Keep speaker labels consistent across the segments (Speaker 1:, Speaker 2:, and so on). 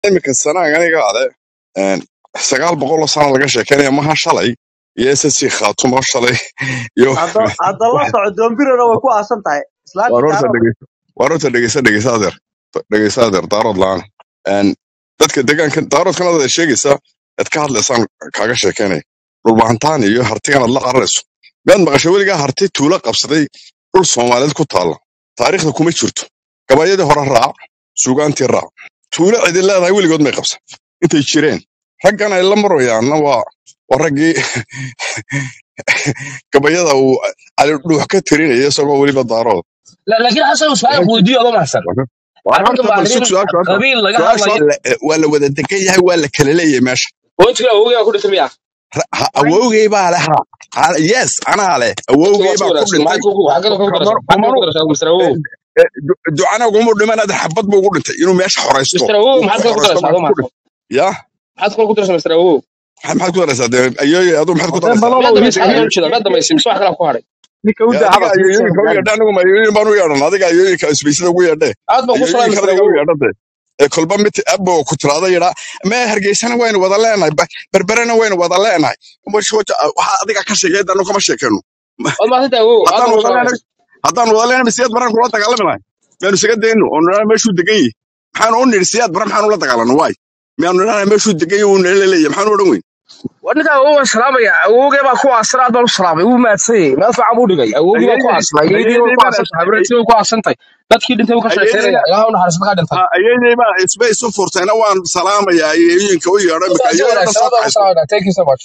Speaker 1: iminka sanaaga aniga ale een, sagaal boqol oo sano laga sheekeynaya maha shalay iyo ssc khaatumo shalay iyo
Speaker 2: hadda hadda la
Speaker 1: wax-
Speaker 2: soco doombirana way ku aasan tahay islaantii
Speaker 1: waar horta
Speaker 2: daarood
Speaker 1: dhegeysa waar horta dhegeysa dhegeysa adeer dhegeysa adeer daarood la-aan Een, dadka deegaanka daaroodkan aad sheegaysa aad ka hadlaysaan kaaga sheekeynaya dhulbahantaan iyo hartigan aad la qararayso miyaad maqashay weligaa harti tuulo qabsaday dhul soomaaliyeed ku taalla taariikhda kuma jirto gabayadii hore raac suugaantii raac tuulo cidin leedahay weligood may qabsan intay jireen raggan ay la marayaanna waa waa raggii gabayada uu cali dhuux ka tirinaya isagoo weliba daarood
Speaker 3: لا لكن حسن سؤال ودي والله ما احسن
Speaker 1: waa
Speaker 3: انا
Speaker 1: horta bal sug
Speaker 3: بعدين
Speaker 1: su-aasha horta
Speaker 3: قبيل لقى
Speaker 1: su-aasha
Speaker 3: هذا
Speaker 1: la- waa la wada degan yahay waa la kala leeyahay meesha
Speaker 3: وانت كده هو كده تميع
Speaker 1: Ra- ha- awowgay baa leh ha ha- yes anaa leh awowgay baa ku
Speaker 3: معاك
Speaker 1: dhintay
Speaker 3: كوكو حاجه كوكو درس
Speaker 1: kamar
Speaker 3: حاجه
Speaker 1: kumanu
Speaker 3: كوكو درس مستر هو
Speaker 1: ducana uguma dhiman ada xabad buu ugu dhintay inuu meesha xoraysto
Speaker 3: مستر هو
Speaker 1: uu ku
Speaker 3: maxaad kale ku
Speaker 1: xoraysto
Speaker 3: daraysaa
Speaker 1: baa
Speaker 3: adoo
Speaker 1: ku
Speaker 3: maxaad
Speaker 1: dhintay ya
Speaker 3: maxaad kale ku daraysaa mr awow
Speaker 1: maxaad maxaad ku daraysaa dee ayoy aduu maxaad ku
Speaker 4: Odee
Speaker 1: daraysaa
Speaker 4: balalow
Speaker 3: miyaad
Speaker 4: ninka
Speaker 3: damaysa xagee u jeeda miyaad damaysa mise wax kale ku hadhay
Speaker 4: ninka u
Speaker 1: Ya,
Speaker 4: daa
Speaker 1: adiga
Speaker 4: hadalka
Speaker 1: ayoyinka u
Speaker 4: gaari
Speaker 1: yeedha anigu ma ayoyin baan u yeedhan adiga ayoyinka isbaysada ugu yeedhe
Speaker 3: aad baan ku salaamay
Speaker 1: ayoyinka
Speaker 3: mr
Speaker 1: adiga u
Speaker 3: awow
Speaker 1: yeedhade ee kolba mid abo ku tiraada yidhaa mee hargeysana waynu wada leenahay ba- berberena waynu wada leenahay waxa adiga ka sheegay anu kama sheekeyno
Speaker 3: waad maasanta awow aad
Speaker 1: haddaan
Speaker 3: baan ku
Speaker 1: wada
Speaker 3: salaamay
Speaker 1: leenahay haddaan wada leenahay siyaad baraan kula dagaalami lahay miyaanu isaga dayno oo nidhana meeshuu degan yahay maxaanu u nidhi siyaad bara maxaanu la dagaalano waay miyaanu nidhana meeshuu degan yahay uu nala leeyahay maxaanu odhan weyn
Speaker 3: ninka awow waan salaamaya awowgee baa ku aasan aad baan u salaamay wuu maadsanyay meel fiican buu dhigay awowgii baa ku
Speaker 1: ayeeyey
Speaker 3: aasan ayeydii
Speaker 1: ayeeyey
Speaker 3: baa ku
Speaker 1: baan
Speaker 3: aasan tahay habreetii baa ku aasan tahay dadkii dhintay buu ka sheekeynaya
Speaker 1: ayeeyey
Speaker 3: ilaaha u naxariista ka dhintay
Speaker 1: ayeeyey baa isba isu furtayna waan salaamaya ayeeyinka u yeedho imika
Speaker 3: si
Speaker 1: ayeeyo dhan
Speaker 3: wanaagsan
Speaker 1: soo
Speaker 3: aad baan ku
Speaker 1: kaxayso
Speaker 3: salaamaya thank you so much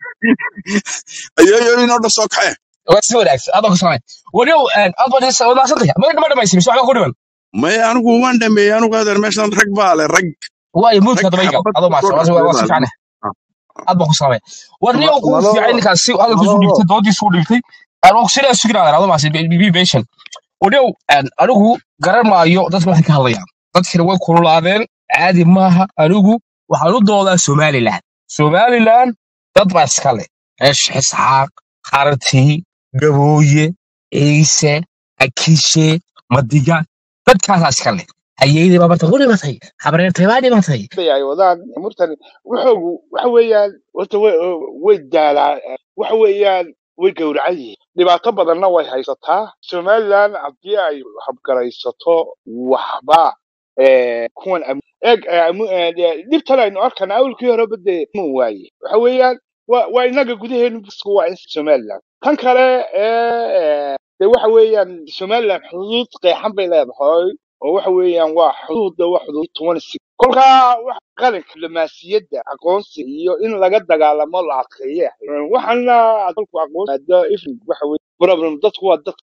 Speaker 1: ayeeyo inoo dhan soo kaxee
Speaker 3: waa si wanaagsan aad baan ku salaamay waliyow aad baan is wada maasantay ma ma dhamaysa mise waxba ku dhiman
Speaker 1: maya anigu waan dhameeyey anigu adeer meeshan rag baa le rag
Speaker 3: waayo muudka
Speaker 1: rag
Speaker 3: daba igal
Speaker 1: xabad
Speaker 3: adoo
Speaker 1: ku soo
Speaker 3: maadsan waa waa
Speaker 1: dhaafay
Speaker 3: si
Speaker 1: baa
Speaker 3: fiican aad baan ku salaamay war niyow
Speaker 4: Ma-
Speaker 3: kuu
Speaker 4: malolo
Speaker 3: fiican ninkaas si hadalkiisu
Speaker 4: malolo
Speaker 3: dhigtay doodiisu dhigtay anuu sidaa suginaadaan adoo maadsan bb patient waliyow anigu garan maayo dadka waxay ka hadlayaan dadkina way kululaadeen caadi maaha anigu waxaan u doodaa somaliland somaliland dad baa iska leh reesh isxaaq qarti gabooye ciise akishe madiga dadkaasaa iska leh hayeydii baa marta ku dhimatay habreertay baa dhimatay
Speaker 5: ay wadaan murtan wuxuu waxa weeyaan horta way way daalaa waxa weeyaan way gowracan yihiin dhibaato badanna way haysataa somaliland haddii ay habgaraysato waxba eh, kuwan am- eeg eh, amu- eh, de- dhibtan aynu arkana awlkii horeba dee ma waaye waxa weeyaan waa waa inaga gudaheenu bisku waa in somaliland tan kale ee de waxa weeyaan somaliland xuduud qeexan bay leedahay oo waxa weeyaan waa xuduudda waa xuduud toban six kolkaa wax qalinka diblomaasiyadda aqoonsi iyo in laga dagaalamo la adkeeye waxaana dalku aqoonsiada ifrig waxa weye problem dadku waa dad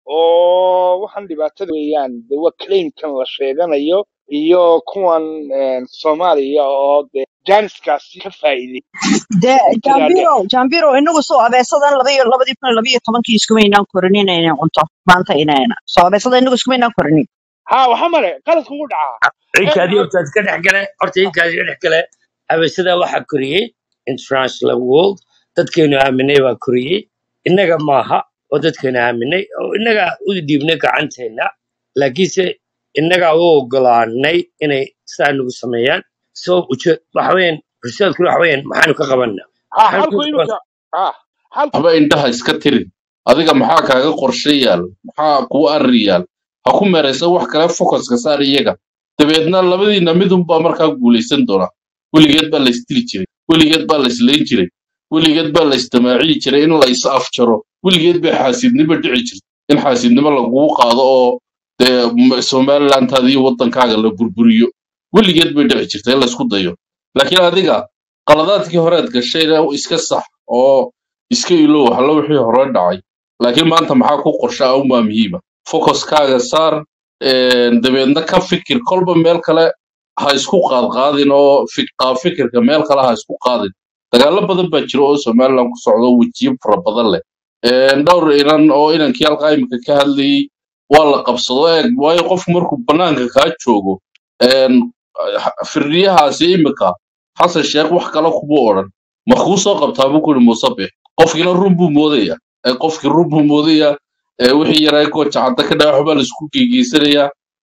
Speaker 5: oo waxaan dhibaatada weeyaan de waa claimkan la sheeganayo iyo kuwan een, soomaaliya oo de jaaniskaasi ka faa'iiday
Speaker 6: de
Speaker 5: tiraade
Speaker 6: jambiro jambiro inagu soo abeesadan laba iyo labadii kun iyo laba iyo tobankii iskumaynaan korinin inay cunto maanta inayna soo abeesada inagu iskumaynaan korinin
Speaker 5: ha waxa male qaladku ugu dhacaa eeg
Speaker 7: inkaadii
Speaker 5: maxaa
Speaker 7: horta iska dhex gale horta inkaas iska dhex gale habeesada waxaa koriyey international world dadkeenu aaminay baa koriyey innaga maaha oo dadkeenu aaminay oo innaga u dhiibnay gacanteena laakiinse innagaa u ogolaanay inay sidaa nagu sameeyaan so uje waxa weeyaan horseedkuna waxa weeyaan maxaanu ka qabanaa
Speaker 5: ha
Speaker 7: maxaanu
Speaker 5: halku
Speaker 7: ka qaban
Speaker 5: imika ha halku
Speaker 8: haba indhaha iska tirin adiga maxaa kaaga qorshe yaal maxaa kuu arri yaal ha ku meeraysa wax kale focuska saar iyaga dabeedna labadiina midunbaa markaa guulaysan doona weligeed baa laysdili jiray weligeed baa layslayn jiray weligeed baa laysdamaaciyi jiray in lays afjaro weligeed bay xaasidnimo dhici jirtay in xaasidnimo lagugu qaado oo dee m- somalilantaada iyo waddankaaga la burburiyo weligeed bay dhici jirtay in laysku dayo laakiin adiga qaladaadkii horead gashayna iska sax oo iska ilow halla wixii hore dhacay laakiin maanta maxaa ku qorshaa unbaa muhiima focuskaaga saar een, dabeedna ka fikir kolba meel kale ha isku qaadqaadin oo fik- qaab fikirka meel kale ha isku qaadin dagaalo badan baa jira oo somaliland ku socda oo wejiyo fara badan leh Een, dhowr inan oo inankii halkaa imika ka hadlayey waa la qabsado eeg waayo qofku markuu banaanka kaa joogo een, firdhiyahaasi imika xasan sheekh wax kale kuma odhan ma kuu soo qabtaa buu kuri muusabix qofkiina run buu moodaya ee qofkii run buu moodaya ee wixii yaraa gooja cadda ka dhaca waxbaa laisku geegeysanayaa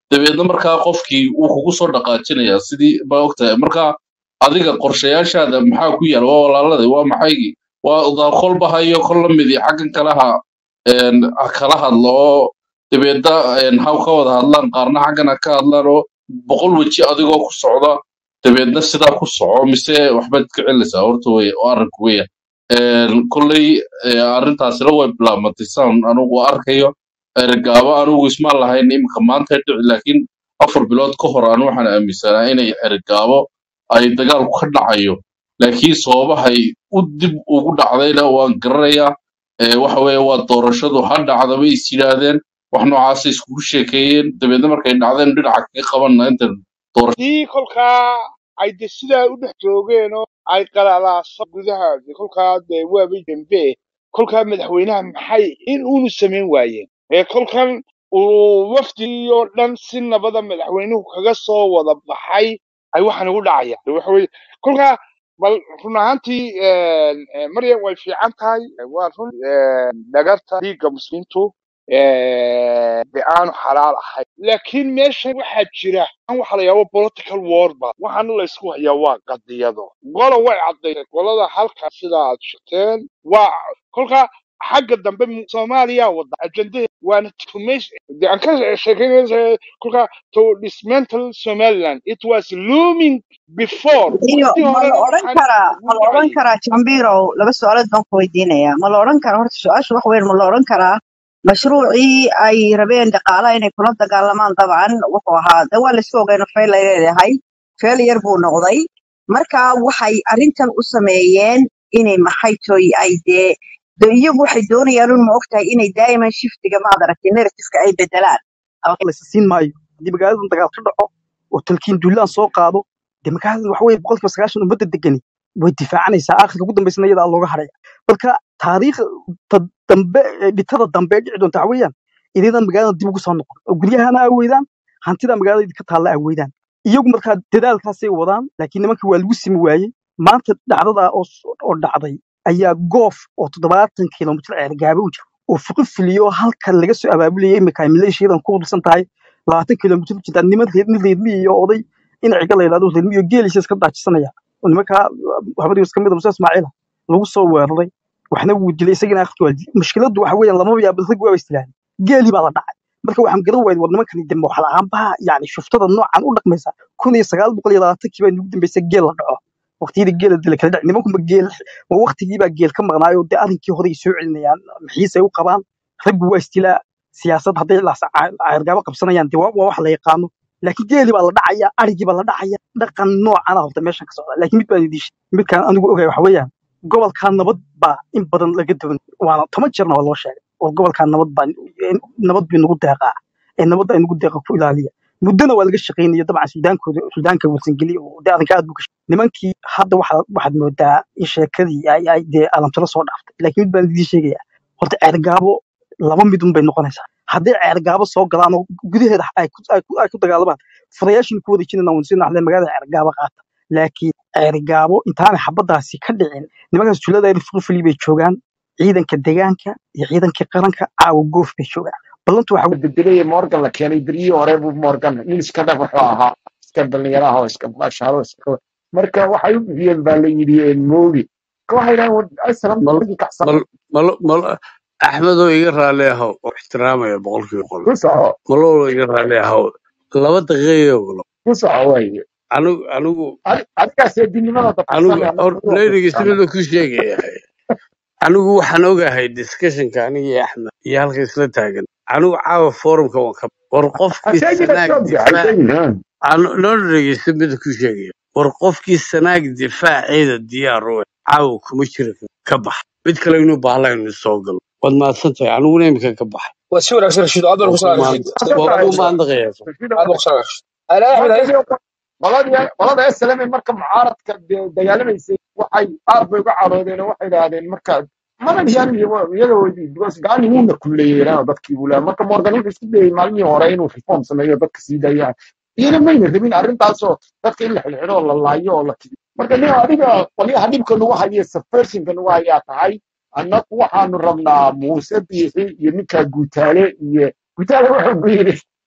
Speaker 8: dabeedna markaa qofkii wuu kugu soo dhaqaajinayaa sidii baa ogtahay marka adiga qorshayaashaada maxaa ku yaal waa walaalada waa maxaygii waa daa kolba hayo kol la midi xaggan kalaha een, ha kala hadlo oo dabeedna een, ha ka wada hadlaan qaarna xaggan ha ka hadlaan oo boqol weji adigoo ku socda dabeedna sidaa ku soco mise waxbaad ka celinaysaa horta wey oo arrinku weya kolley eh, arrintaasina way bilaabmatay saan anugu arkayo ergaabo anugu ismaan lahayn imika maanta dhici laakiin afar bilood ka hor anu waxaan aaminsanaa inay ergaabo ay dagaalku ka dhacayo laakiin sababahay u dib ugu dhacdayna waan garanayaa Eh, waxa weeye waa doorashadu ha dhacda bay is yidhaahdeen wax noocaasay iskugu sheekeeyeen dabeedna markay dhacdeen dhinaca kaga qabanna inta doorasho
Speaker 5: haddii kolkaa ay de sidaa u dhex joogeen oo ay qalalaasa gudaha de kolkaa de waaba dembe kolkaa madaxweynaha maxay in uunu samayn waayeen ee kolkan uu wafdigii oo dhan si nabada madaxweynuhu kaga soo wada baxay ay waxaan ugu dhacayaan De waxa weye kolkaa bal run ahaantii een, een, maryam way fiican tahay waa run een, dhagarta dhiigga muslimiintu een, de aanu xalaal ahayn laakiin meesha waxaa jira an waxa la yaabo political war ba waxaana la isku hayaa waa qadiyado gola way caddaysay golada halka sida aad sheegteen waa kolka xagga dambe mu- soomaaliya wada ajendahe waana tumeys de aan ka sheekeynaysa kolka to dismantle somaliland it was looming before
Speaker 6: iyo
Speaker 5: waqti
Speaker 6: ma la
Speaker 5: horena
Speaker 6: odhan
Speaker 5: waxaan
Speaker 6: karaa ma
Speaker 5: ugu
Speaker 6: la odhan
Speaker 5: dhacayay
Speaker 6: karaa jambirow laba su-aalood baan ku weydiinayaa ma la odhan karaa horta su-aashu wax weyn ma la odhan karaa mashruucii ay rabeen dhaqaalaha inay kula dagaalamaan dabcan wuxuu ahaa de waa laisku ogeyno feel ay leedahay feel yar buu noqday marka waxay arrintan u sameeyeen inay maxay toy ay dee de iyagu waxay doonayaan un ma ogtahay inay daa'iman shiftiga maad aragtay narratifka ay bedelaan
Speaker 2: laysa siin maayo haddii magaaladan dagaal ka dhaco oo talkiin duulaan soo qaado dee magaalada waxa weye boqolkiiba sagaashan ummadda degani way difaacanaysaa aakhirka ugu dambaysana iyadaa looga haraya marka taariikhda dambe ee dhitada dambe ee dhici doonta waxa weeyaan ididan magaalada dib ugu soo noqon oo guryahana aaweydaan hantida magaalada idinka taalla aaweydaan iyagu markaa dadaalkaasay wadaan laakiin nimankii waa lagu simi waayey maanta dhacdada oo s- oo dhacday ayaa goof oo toddobaatan kilomitir ceergaaba u jira oo fuqi filiyo halka laga soo abaabulayay imika ay maleeshiyadan ku hursan tahay labaatan kilomitir u jirta niman reer nin reermi iyo oday in ciga la yidhahdo reermi iyo geelisha iska daajisanaya oo nimankaa habadii iska mid a muuse ismaaciila lagu soo weeraray waxna wuu dilay isagina akhirka waa dilay mushkiladdu waxa weeyaan lamaba yaaba rag waa istilaahday geeli baa la dhacay marka waxaan garan waayay war nimankani de ma waxla aanbaha yani shuftada noocan u dhaqmaysa kun iyo sagaal boqol iyo labaatankii baa nugu dambeysay geel la dhaco waqtiyadii geela dila kala dhaci nimankunba geel ma waqtigii baa geel ka maqnaayo dee arrinkii hore ay soo celinayaan maxiisay u qabaan raggu waa istilaa siyaasad hadday laas cayrgaabo qabsanayaan dee waa waa wax la yaqaano laakiin geeli baa la dhacaya arigii baa la dhacaya dhaqan noocana horta meeshan ka socda laakiin mid baan idin sheegay midkaan anigu ogahay waxa weeyaan gobolkaa nabad baa in badan laga duwan waana toban jeerna waa loo sheegay oo gobolkaa nabad baa nabad bii nagu deeqaa ee nabadda ay nagu deeqa ku ilaaliya muddona waa laga shaqaynaya dabcan suudaankooda suudaanka warsangeli oo dee arrinka aad buu ka shaqeeyay nimankii hadda waxaa waxaad moodaa in sheekadii ay ay dee alamtiro soo dhaaftay laakiin mid baan idiin sheegayaa horta ceergaabo laba midun bay noqonaysaa hadday ceergaabo soo galaan oo gudaheeda ay ku ay ku ay ku dagaalamaan furayaashin ku wada jirana waan sii naxdeen magaalada ceergaabo qaata laakiin ceergaabo intaanay xabadaasi ka dhicin nimankaas tuulada rifrifli bay joogaan ciidanka deegaanka iyo ciidankii qaranka caawa goof bay joogaan ballantu waxa
Speaker 4: bedelay morgan la keenay beryihii hore buu morgan nin iska dhaf wuxuu ahaa iska dhalinyaraha oo iska baashaalo iska marka waxay u bixiyeen baa la yidhi mooli waxay yidhahdeen aslam
Speaker 9: mal
Speaker 4: dadkii kacsan
Speaker 9: mal mal mal axmedoo iga raalli ahow oo ixtiraamaya boqolkiiba boqol
Speaker 4: ku soco
Speaker 9: malowlo iga raalli ahow laba daqiiqayo
Speaker 4: ku soco waaye
Speaker 9: anigu anigu
Speaker 4: Adi- adigaas eedinimada
Speaker 9: anigu
Speaker 4: dabacsan
Speaker 9: hor leydiga sidada ku sheegaya anigu waxaan ogahay discussionka aniga iyo axmed iyo halka isla taagan anigu caawa forumka waan ka war qofkii
Speaker 4: hasheegina
Speaker 9: sanaag
Speaker 4: joogta
Speaker 9: difaac
Speaker 4: hasheegina
Speaker 9: aan noo dhegeysta mida ku sheegaya war qofkii sanaag difaaceeda diyaar u ah caawa kuma jira ka bax mid kale inuu bahlaynu soo galo waad mahadsan tahay aniguna imika ka baxay
Speaker 3: waa si wanaagsan rashiid aad baan
Speaker 9: waa
Speaker 3: ku
Speaker 9: ku
Speaker 3: salaam
Speaker 9: mahad
Speaker 3: rashiid
Speaker 9: waa
Speaker 3: aad
Speaker 9: ku
Speaker 3: baan ku salaam
Speaker 9: mahadnaqaya
Speaker 3: aad baan ku salaam rashiid ala axmed
Speaker 4: marka
Speaker 3: haye
Speaker 4: iyo qoladii qolada slm marka mucaaradka de- dagaalamaysay waxay aad bay uga caroodeen oo waxay idhaahdeen marka madan yan iyaga because gaani wuuna kulleeyeen dadkii buu leeyahay marka morgan wuxuu isku dayay maalmihii hore inuu reform sameeyo dadka sii daayaan iyana mayna rabin arrintaasoo dadka in la xidhxidho oo la laayo oo la kidiyo marka nin adiga qolyaha dhibka nagu haya subversionka nagu hayaa tahay annagu waxaanu rabnaa muuse biixi iyo ninkaa guutaale iyo guutaale wuxuu ku yidhi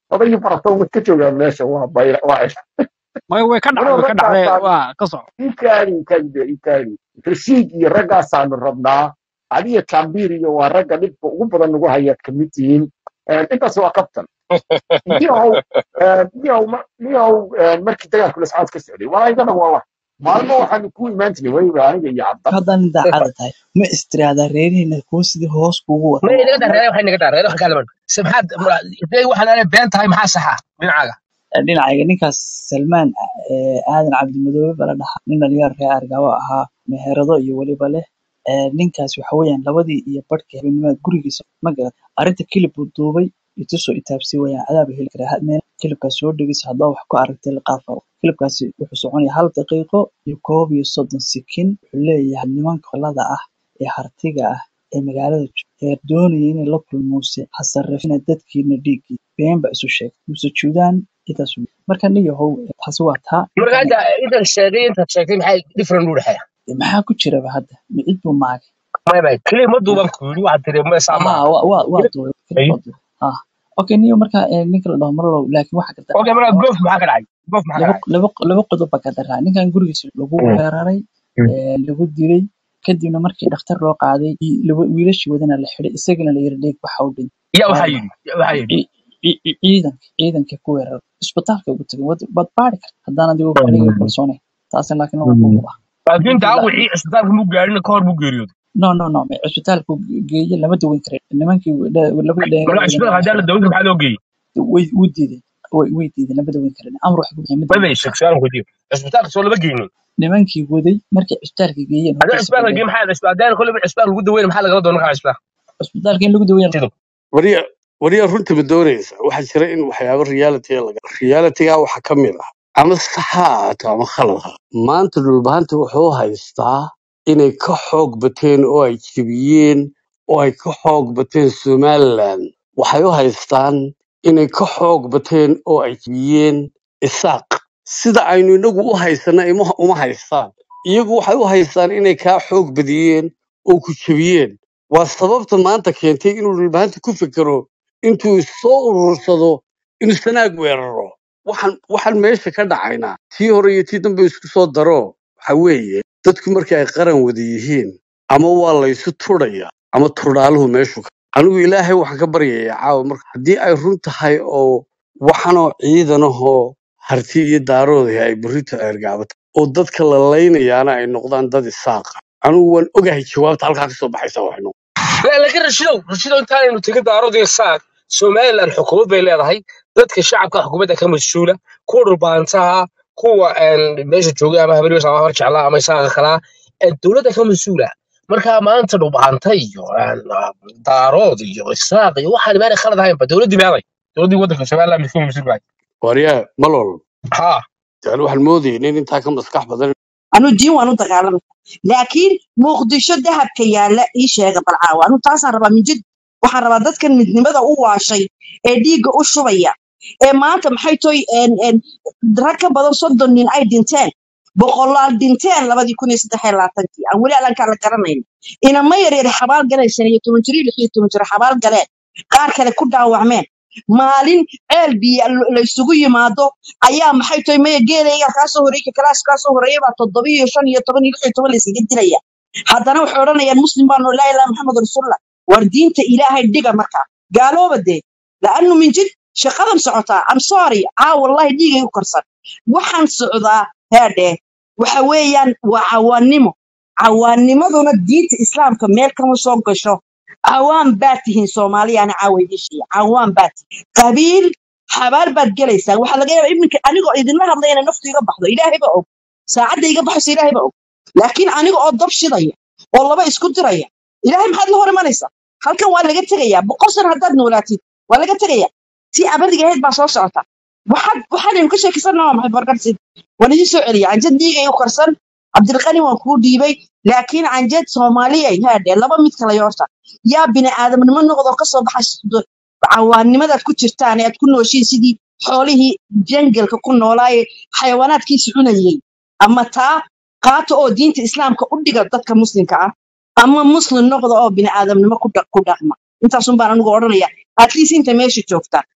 Speaker 4: odayii faratoon way ka joogaan meesha waa bayra waa cisha
Speaker 2: maya way ka dhacday
Speaker 4: anoo
Speaker 2: way ka dhacday
Speaker 4: raggaasaanu
Speaker 2: waa ka soco
Speaker 4: ikaadi ikaadi ikaadi rashiid iyo raggaasaanu rabnaa adiga jambir iyo waa ragga dhibka ugu badan nagu hayaad kamid tihiin intaas waa kabtan niyahow niyahow ma- niyahow markii dagaalku lascaad ka socday waa igana waa wax maalmo waxaanu ku imaan jiray weliba aniga iyo cabda
Speaker 10: haddaan daacada tahay ma istiraahdaa reerihiina kuwa sidii hoos kuugu wada
Speaker 3: ma
Speaker 10: oo
Speaker 3: inaga
Speaker 10: mar
Speaker 3: darreeya waxay naga darreeya wax kale samxaad waxaan aanay been tahay maxaa saxa dhinacaaga
Speaker 10: dhinacayga ninkaas salmaan eh, aadan cabdimadoobe bala dhaha nin dhalinyaro reer argabo ahaa meherado iyo weliba leh Eh, ninkaas waxa weeyaan labadii iyo barhkii habeenimada gurigiisa ma garat arrinta kilib buu duubay itusoo itaabsii wayaan cadaaba heli karaa hadmeen kilibkaas soo dhegeysa haddaa wax ku aragtay liqaafaro kilibkaasi wuxuu soconaya hal daqiiqo iyo koob iyo soddon sikin wuxuu leeyahay nimanka qolada ah ee hartiga ah ee magaalada jooga ee doonaya inay la kulmuuse ha sarrifina dadkiina dhiiggii been ba isu sheegay muuse juudaan intaas wey. marka nin yahow taasi waa taa
Speaker 3: marka
Speaker 10: ninkan
Speaker 3: hadda intan sheegay intaad sheegtay maxay different u dhexeeya
Speaker 10: maxaa ku jiraba hadda micid buu maagay
Speaker 3: maya maya kaliya ma duuban ku yidhi waxaad tiri ma saa
Speaker 10: ها
Speaker 3: maaha
Speaker 10: waa waa waa duubay
Speaker 3: Ay.
Speaker 10: waa duubay ha okay niyo marka eh, ninka la dhaho marlow laakiin waxa karta
Speaker 3: okay marka goof maxaa ka dhacay goof maxaa ka
Speaker 10: laba
Speaker 3: dhacay
Speaker 10: laba laba qodob baa ka daraa ninkan gurigiisa lagu
Speaker 3: Mm,
Speaker 10: weeraray
Speaker 3: mm.
Speaker 10: eh, lagu dilay kadibna markii dhakhtar loo qaaday i- laba- wiilashii wadana la xiday isagana la yiri dheeg waxa u dhintay
Speaker 3: yaa
Speaker 10: waa
Speaker 3: waxaa
Speaker 10: la
Speaker 3: yidhi yaa waxaa yidhi
Speaker 10: ci- ci- ciidanka ciidanka ku weeraray isbitaalka ugu tagay wad baad baari karta haddaan adigu aniga kalsoonay taasina laakiin waa ku huba
Speaker 3: laakiin
Speaker 10: ninkii la
Speaker 3: daawicii isbitaalka muu gaarin ka hor buu geeriyooday
Speaker 10: no no no ma- isbitaalka geeye lama daweyn karin nimankii dha- labadii dhalinyaro
Speaker 3: marka
Speaker 10: wadana
Speaker 3: isbitaalka
Speaker 10: waa la
Speaker 3: haddii la
Speaker 10: xiday
Speaker 3: dawinta maxaa loo geeyey
Speaker 10: way way diideen way way diideen lama daweyn karin amar wax ku bixiyay ma
Speaker 3: ma
Speaker 10: daweyn
Speaker 3: bay
Speaker 10: kartaa
Speaker 3: sheeg su-aalan weydiiyo isbitaalka soo lama geynin
Speaker 10: nimankii waday markay cisbitaalka geeyeen
Speaker 3: haddii
Speaker 10: horta
Speaker 3: isbitaalka
Speaker 10: isbedel
Speaker 3: geey maxaa isbitaal haddii kolay isbitaal lagu daweyn maxaa lagala doon markaa isbitaal
Speaker 10: cisbitaalka in lagu daweeyo
Speaker 3: sido
Speaker 9: wariya wariya runta ma doonaysa waxaa jira in waxyaabo reality laga realityga waxaa ka mid ah ama sax ha ahaato ama khalad ha maanta dhulbahanta wuxuu haystaa inay ka xoog bateen oo ay jebiyeen oo ay ka xoog bateen somaliland waxay u haystaan inay ka xoog bateen oo ay jebiyeen isaaq sida aynu inagu u haysana ima uma haystaan iyagu waxay u haystaan inay kaa xoog badiyeen oo ku jebiyeen waa sababta maanta keentay inuu dhulbahanta ku fekero intuu soo urursado inuu sanaag weeraro waxaan waxaan meesha ka dhacaynaa tii hore iyo tii dambe isku soo daro waxa weeye dadku markii ay qaran wada yihiin ama waa laysu turaya ama turdhaaluhu meeshu ka anigu ilaahay waxaan ka baryayaa caawa marka haddii ay run tahay oo waxanoo ciidanahoo harti iyo daaroodii ay berrito eergaabata oo dadka la laynayaana ay noqdaan dad isaaqa anigu waan ogahay jawaabta halkaa kasoo baxaysa waxay noqon
Speaker 3: لا لكن رشيدو رشيدو انت انه تيجي دارودي ساق سومالي الحكومة بين leedahay dadka shacabka xukuumadda ka mas'uula kuwa dhulbaantaha kuwa een meesha jooga ama habariyo sama har jeclaa ama isaga kala ee dowladda ka mas'uula marka maanta dhulbaanta iyo een, daarood iyo isaaq iyo waxaan meelay khalad ahayn ba dowladdii meelay dowladdii waddanka Soomaaliland misku mas'uul bahay
Speaker 9: waryaa malol
Speaker 3: ha
Speaker 9: yani waxaan moodayay nin intaa ka maskax badan
Speaker 6: anu diin waan u dagaalamay laakiin muqdisho dahabka yaalla ii sheega balcaawa anu taasaan rabaa min jid waxaan rabaa dadkan midnimada u waashay ee dhiigga u shubaya ee maanta maxay toy een- een rag ka badan soddon nin ay dhinteen boqolaal dhinteen labadii kun iyo saddex iyo labaatankii aan weli alankaa la garanayn inama yaryar xabaal galeen shan iyo toban jir iyo lix iyo toban jir xabaal galeen qaar kale ku dhaawacmeen maalin ceel biyo la isugu yimaado ayaa maxay tahay maya geelayga kaa soo horeeyay kalaas kaa soo horeeyay baa toddoba iyo shan iyo toban iyo lix iyo toban la iskaga dilaya haddana waxay odhanayaan muslim baanu laa ilaaha maxamed rasuulullah war diinta ilaahay dhiga markaa gaalooba dee laanu min jid shaqadan socotaa am sorry caa wallahi dhiigay u karsan waxaan socdaa heedhee waxa weeyaan waa cawaannimo cawaannimaduna diinta islaamka meel kama soo gasho cawaan baad tihiin soomaaliyaana caawaydishiya cawaan baad tihiin qabiil xabaal baad gelaysaan waxaa laga yaabaa iminka anigoo idinla hadlaya inay naftu iga baxdo ilaahay ba og saacadda iga baxayso ilaahay ba og laakiin aniga oo dab shidaya oo laba isku diraya ilaahay maxaad la hor imanaysaa halkan waa laga tegayaa boqol sano haddaad noolaatid waa laga tegayaa tii abadiga ahayd baa soo socota waxaad waxaanaynu ka sheekaysanaa waa maxay barkarsid waan idin soo celiya canjad dhiigay u karsan cabdilqani waan kuu dhiibay laakiin canjad soomaaliyay haadhe laba mid kala yoorta yaa bini aadamnimo noqdoo kasoo baxa cawaannimadaad ku jirtaan ee aad ku nooshiin sidii xoolihii jangalka ku noolaaye xayawaanaadkiisi cunayey ama taa qaata oo diinta islaamka u dhiga dadka muslimka ah ama muslim noqda oo bini aadamnimo ku dhaq- ku dhaqma intaasun baan anigu odhanaya at least inta meesha joogta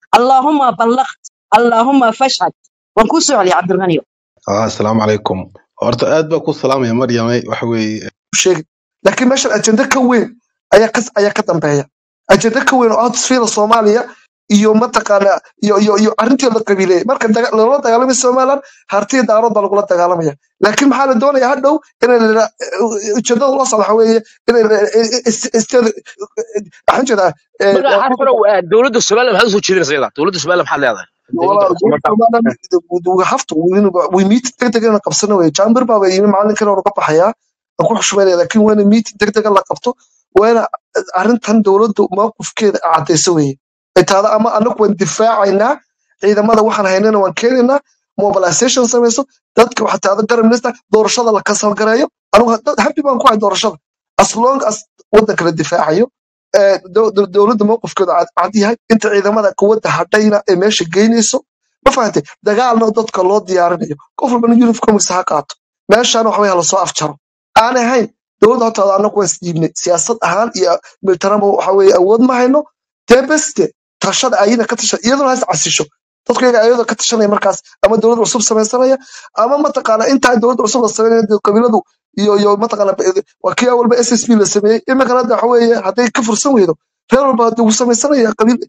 Speaker 6: allaahuma ballaqt allaahuma fashhad waan kuu soo celiyay cabdilghaniyo
Speaker 11: ah asalaamu calaykum horta aad baa ku salaamaya maryame waxa weeye
Speaker 12: sheegin laakiin meeshan ajenda ka weyn ayaa ka ayaa ka dambeeya ajenda ka weyn oo ah tusfiida soomaaliya iyo mataqaana iyo iyo iyo arrintii la qabiileeyay marka daga- loola dagaalamay somaliland hartiya daarood baa lagula dagaalamaya laakiin maxaa la doonaya hadhow inay la- ujeedada loo socdo waxa weeye inay isteeda waxaan jeedaa
Speaker 3: marka xarfanow dowladda somaliland maxaad usoo jeedinaysa iyada dowladda somaliland maxaad leedahay
Speaker 12: walaa dowladda somaliland hafta way miiti degdeg inaan qabsano weye jambir baaba yimi maalinkan oonu ka baxayaa aan ku xushmaynaya laakiin waa ina miiti degdega la qabto waa ina arrintan dowladdu mawqifkeeda caddayso weye ay tahda ama anagu waan difaacaynaa ciidamada waxaan haynana waan keenaynaa mobilization samayso dadka waxaa tahda garab minista doorashada la kasalgareeyo anigu dad happy baan ku hay doorashada as long as waddanka la difaacayo ee dow- dow- dowladda mowqifkeedu cad cad yahay inta ciidamada quwadda hadhayna ee meesha geynayso ma fahantay dagaalna dadka loo diyaarinayo qof walbana uniformkiisa ha qaato meeshaana waxbay hala soo afjaro aan ahayn dowladda hortaada anagu waan isdiibnay siyaasad ahaan iyo militaranba waxa weeye awood ma hayno dee beste tashada ayina ka tasha iyaduna has casisho dadku iyaga ayadoo ka tashanaya markaas ama dowlad cusub samaysanaya ama mataqaana intaa dowlad cusub la samaynaya dee qabiiladu iyo iyo mataqaana waa kii awalba s s b la sameeyey iminkana hadda waxa weeye hadday ka fursan weydo reer walba hadda wuu samaysanaya qabiil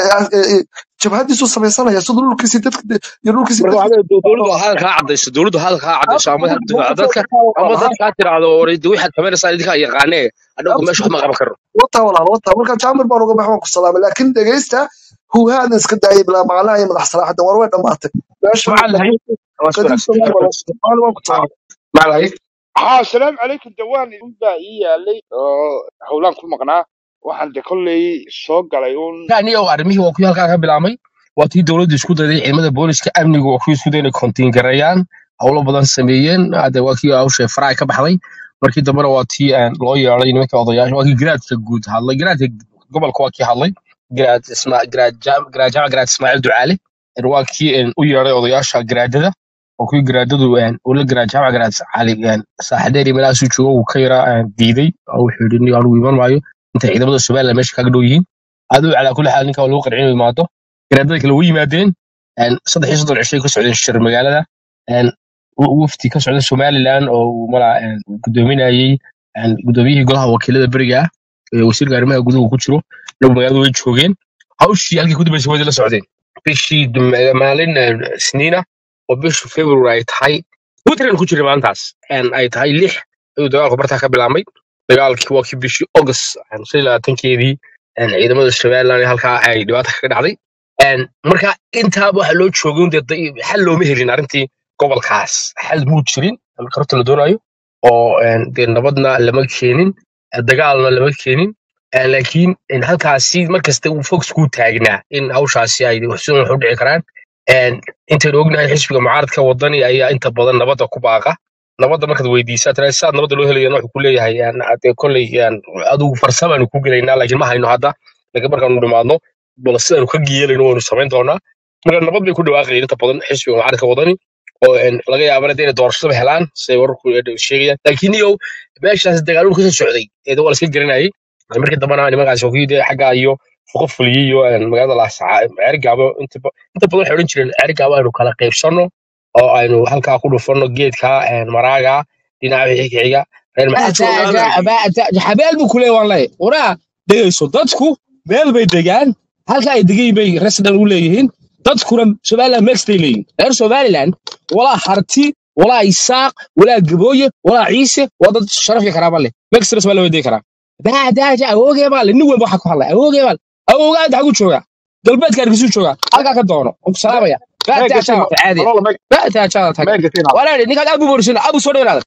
Speaker 12: jabhadiisuu samaysanaya siduu dhulkiisii dadka iyo dhulkiisii
Speaker 3: marka
Speaker 12: dadka
Speaker 3: waxaa dowladdu hadal kaa cadayso dowladdu hadal kaa cadayso ama ha difaaco dadka ama dadkaa tiraahdo oraydi waxaad samaynaysaa idinkaa yaqaanee adhowga meesha wax ma qaban karno
Speaker 12: wata walaal wata marka jaamir baan uga baxay waan ku salaamay laakiin dhegeysta huuhaadan iska daayay bilaa macnaha iyo madax salaaxada war way dhammaatay meesha
Speaker 3: maxaa lahay waa si
Speaker 12: qadiim
Speaker 3: wanaagsan
Speaker 12: soomaali baa loo socday macna waan ku salaamay
Speaker 3: maxaa lahay
Speaker 5: haa asalaamu calaykum dawaan baa ii yaalay oo howlaan ku maqnaa waxaan de kolley soo galay uun
Speaker 3: aniga oo arrimihii waa kuwii halkaa ka bilaabmay waa tii dowladdu isku dayday ciidamada booliska amnigu waa kuwii isku dayay inay kontiin gareeyaan howlo badan sameeyeen hadda waa kii hawsha faraay ka baxday markii dambena waa tii aan loo yeeday nimanka odayaasha waa kii garaadka guud hadlay garaadka gobolka waa kii hadlay garaad isma garaad jaam garaad jaamac garaad ismaaciil ducaale een waa kii een u yeeday odayaasha garaadada oo kuwii garaadadu een ula garaad jaamac garaad cali een saaxideeri meelahaasuu joogo uu ka yaraa een diiday oo wuxuu yidhi anigu anigu iman maayo intay ciidamada somaliland meesha kaga dhow yihiin aduu calaa kulli xaal ninka waa lagu qarcin inuu yimaado garaadada kale way yimaadeen een saddex iyo soddon cishay ka socdeen shir magaalada een w- wafdi ka socda somaliland oo uu malaa een gudoominayey een gudoomiyihii golaha wakiilada beriga ah ee wasiirka arrimaha guduhu ku jiro nagu magaalada way joogeen hawshii halkii ku dambeysay way la socdeen bishii dum- maalin een, isniina oo bishii february ay tahay puntland ku jiray maalintaas een ay tahay lix ayuu dagaalku bartaa ka bilaabmay dagaalkii waa kii bishii august een shan iyo labaatankeedii een ciidamada somaliland ee halkaa ay dhibaata kaga dhacday een marka intaaba waxa loo joogay un dee da- xal looma helin arrintii gobolkaas xal muu jirin marka horta la doonayo oo een dee nabadna lama keenin eh, dagaalna lama keenin Eh, laakiin in halkaasi markasta uu fox ku taagnaa in hawshaasi ay waxsuun wax u dhici karaan een intaynu ognahay xisbiga mucaaradka wadani ayaa inta badan nabadda ku baaqa nabadda markaad weydiisaa tira saad nabadda loo helayana wuxuu ku leeyahay een, hadee kolley een, adigu farsamaanu ku gelaynaa laakiin ma hayno hadda laakiin markaanu dhimaadno bal sidaanu ka geelayno waynu samayn doonaa marka nabad bay ku dhawaaqayeen inta badan xisbiga mucaaradka wadani oo een, laga yaabana dee inay doorashada helaan siday wararku sheegayaan laakiin iyow meeshaas dagaaladu kasoo socday ee waa la iska garanayay markii dambana nimankaas waa kuwii dee xaggaa iyo fuqo fuliyey iyo een, magaalada laasaca ceerigaabo inta ba- inta badan waxay odhan jireen ceerigaabo aynu kala qaybsanno oo aynu halkaa ku dhufanno geedka een, maraaga dhinaca wixii ka xiga reer ma-
Speaker 12: Waxaa
Speaker 3: Ata-
Speaker 12: jooga
Speaker 3: ata- aba- ata- habeel buu kuleeya waan leeyahay waraa dhegayso dadku meel bay degaan halka ay degan bay resident u leeyihiin dadkuna somaliland meextay leeyihin reer somaliland walaa harti walaa isaaq walaa gabooye walaa ciise waa dad sharaf iyo karaama leh meextana somaliland way degi karaa baadaaja awoogee baa le nin walba waxaa ku hadlay awoogee baa le awoogaa inta xaguu joogaa galbeedka hargeysuu joogaa halkaa ka doono waan ku salaamaya baadaajaada ta caadi baadaajaada tag walaali ninkaad abu borisina abu soo dhawaada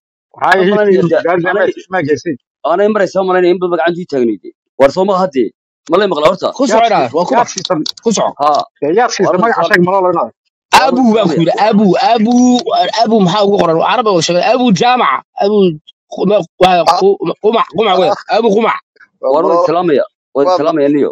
Speaker 13: aanay maraysaa malaynaya in badan gacantii taagnayd war soo maha haddee malay maqla horta
Speaker 3: ku soco dhaada waa kuma ku soco
Speaker 13: haa war
Speaker 3: abu baan ku yidhi abu abu abu maxaa ugu qoran caraba wada sheegay abu jaamaca abu quma- waa qu- qumac qumac wada abu qumac
Speaker 13: war waa islaamaya waa islaamaya niyo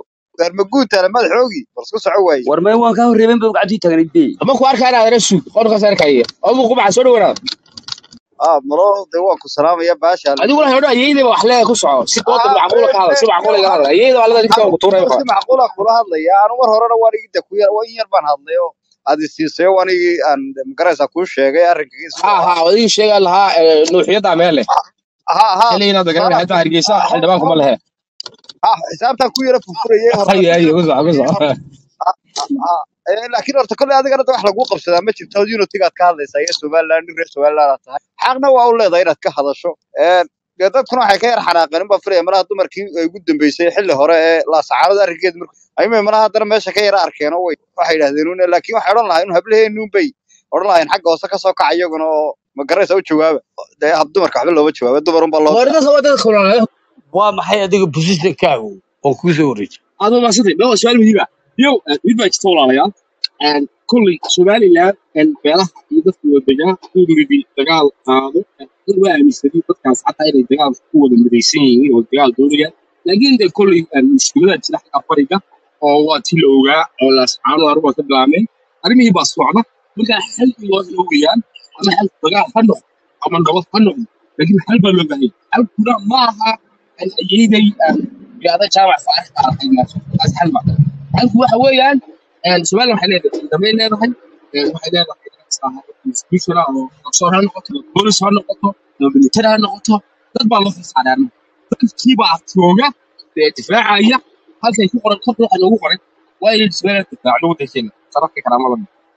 Speaker 13: war may waan kaa horreebay in badan gacantii taagnayd be
Speaker 3: ma ku arkaa inaad reer suug qolkaas arkaya abu qumac soo dhawaada
Speaker 14: ah malo de waan ku salaamaya baasha
Speaker 3: adigu waxay odhan ayeeyda wax leeyahay ku soco si dooda
Speaker 14: ah
Speaker 3: macquula ka hadla si macquula iga hadla ayeeyda waa laga
Speaker 14: anigu
Speaker 3: ku tuuray
Speaker 14: anigu si macquula kula hadlaya anu mar horena waan igida ku yar waan yar baan hadlay oo aad isiisay waan igi aan magaraysa kuu sheegay arrinkiis
Speaker 3: ha
Speaker 14: oo
Speaker 3: ha
Speaker 14: ah
Speaker 3: wadin sheega lahaa nuuxiyada meel leh
Speaker 14: ha ha
Speaker 3: xilliina dagan
Speaker 14: tusaalaha
Speaker 3: xitaa hargeysa
Speaker 14: ha
Speaker 3: xildhibaan kuma lehe
Speaker 14: ha xisaabtan ku yara furfurayay horta
Speaker 3: hay hay ku soco ku soco
Speaker 14: laakiin horta kolley adigana de wax lagu qabsadaa ma jirto unitigaad ka hadlaysaa iyo somaliland nin reer somaliland aad tahay xaqna waa u leedahay inaad ka hadasho dee dadkuna waxay ka yar xanaaqeen unbaa filaya malaha dumarkii ay ugu dambeysay xilli hore ee laasacaanada arrinkeeda markuu ayma malaha haddana meesha ka yara arkeen oo way waxay yidhahdeen un laakiin waxay odhan lahayn un hablaheenuun bay odhan lahayn xagga hoose kasoo kaca iyaguna oo ma garaysa u jawaaba dee hab dumarka waxba looma jawaaba dumar unbaa loo
Speaker 3: warida
Speaker 14: diraa
Speaker 3: soo dadka kulaa
Speaker 9: waa maxay adiga positionkaagu oo kuu soo wareejay
Speaker 3: adoo ma sidii baa su'aal muhiim ah yow mid baa jirta walaalayaal and kulli somaliland and beelaha iyo dadka wadagaa ku midi dagaal qaado dad waa aaminsanay dadkaas xataa inay dagaal ku wada midaysan yihiin oo dagaal doonayaan laakiin de kulli mushkilada jira xagga bariga oo waa ti la ogaa oo laascaano aruba ka bilaabmeen arrimihii baa socda markaa xal loo oogayaan ama xal dagaal ha noqdo ama nabad ha noqdo laakiin xal baa loo baahan xalkuna ma aha ayeeday yaada jaamac faarax baa arkay maaso taas xal ma xalku waxa weeyaan somaliland waxay leedahay ciidamay leedahay waxay leedahay institutional oo doctor ha noqoto bolis ha noqoto military ha noqoto dad baa loo fasaadaan dadkiibaa jooga ee difaacaya halkay ku qoran korka waxa loogu qoray waa inay somaliland difaaco lagu dasheena sarafka karaamada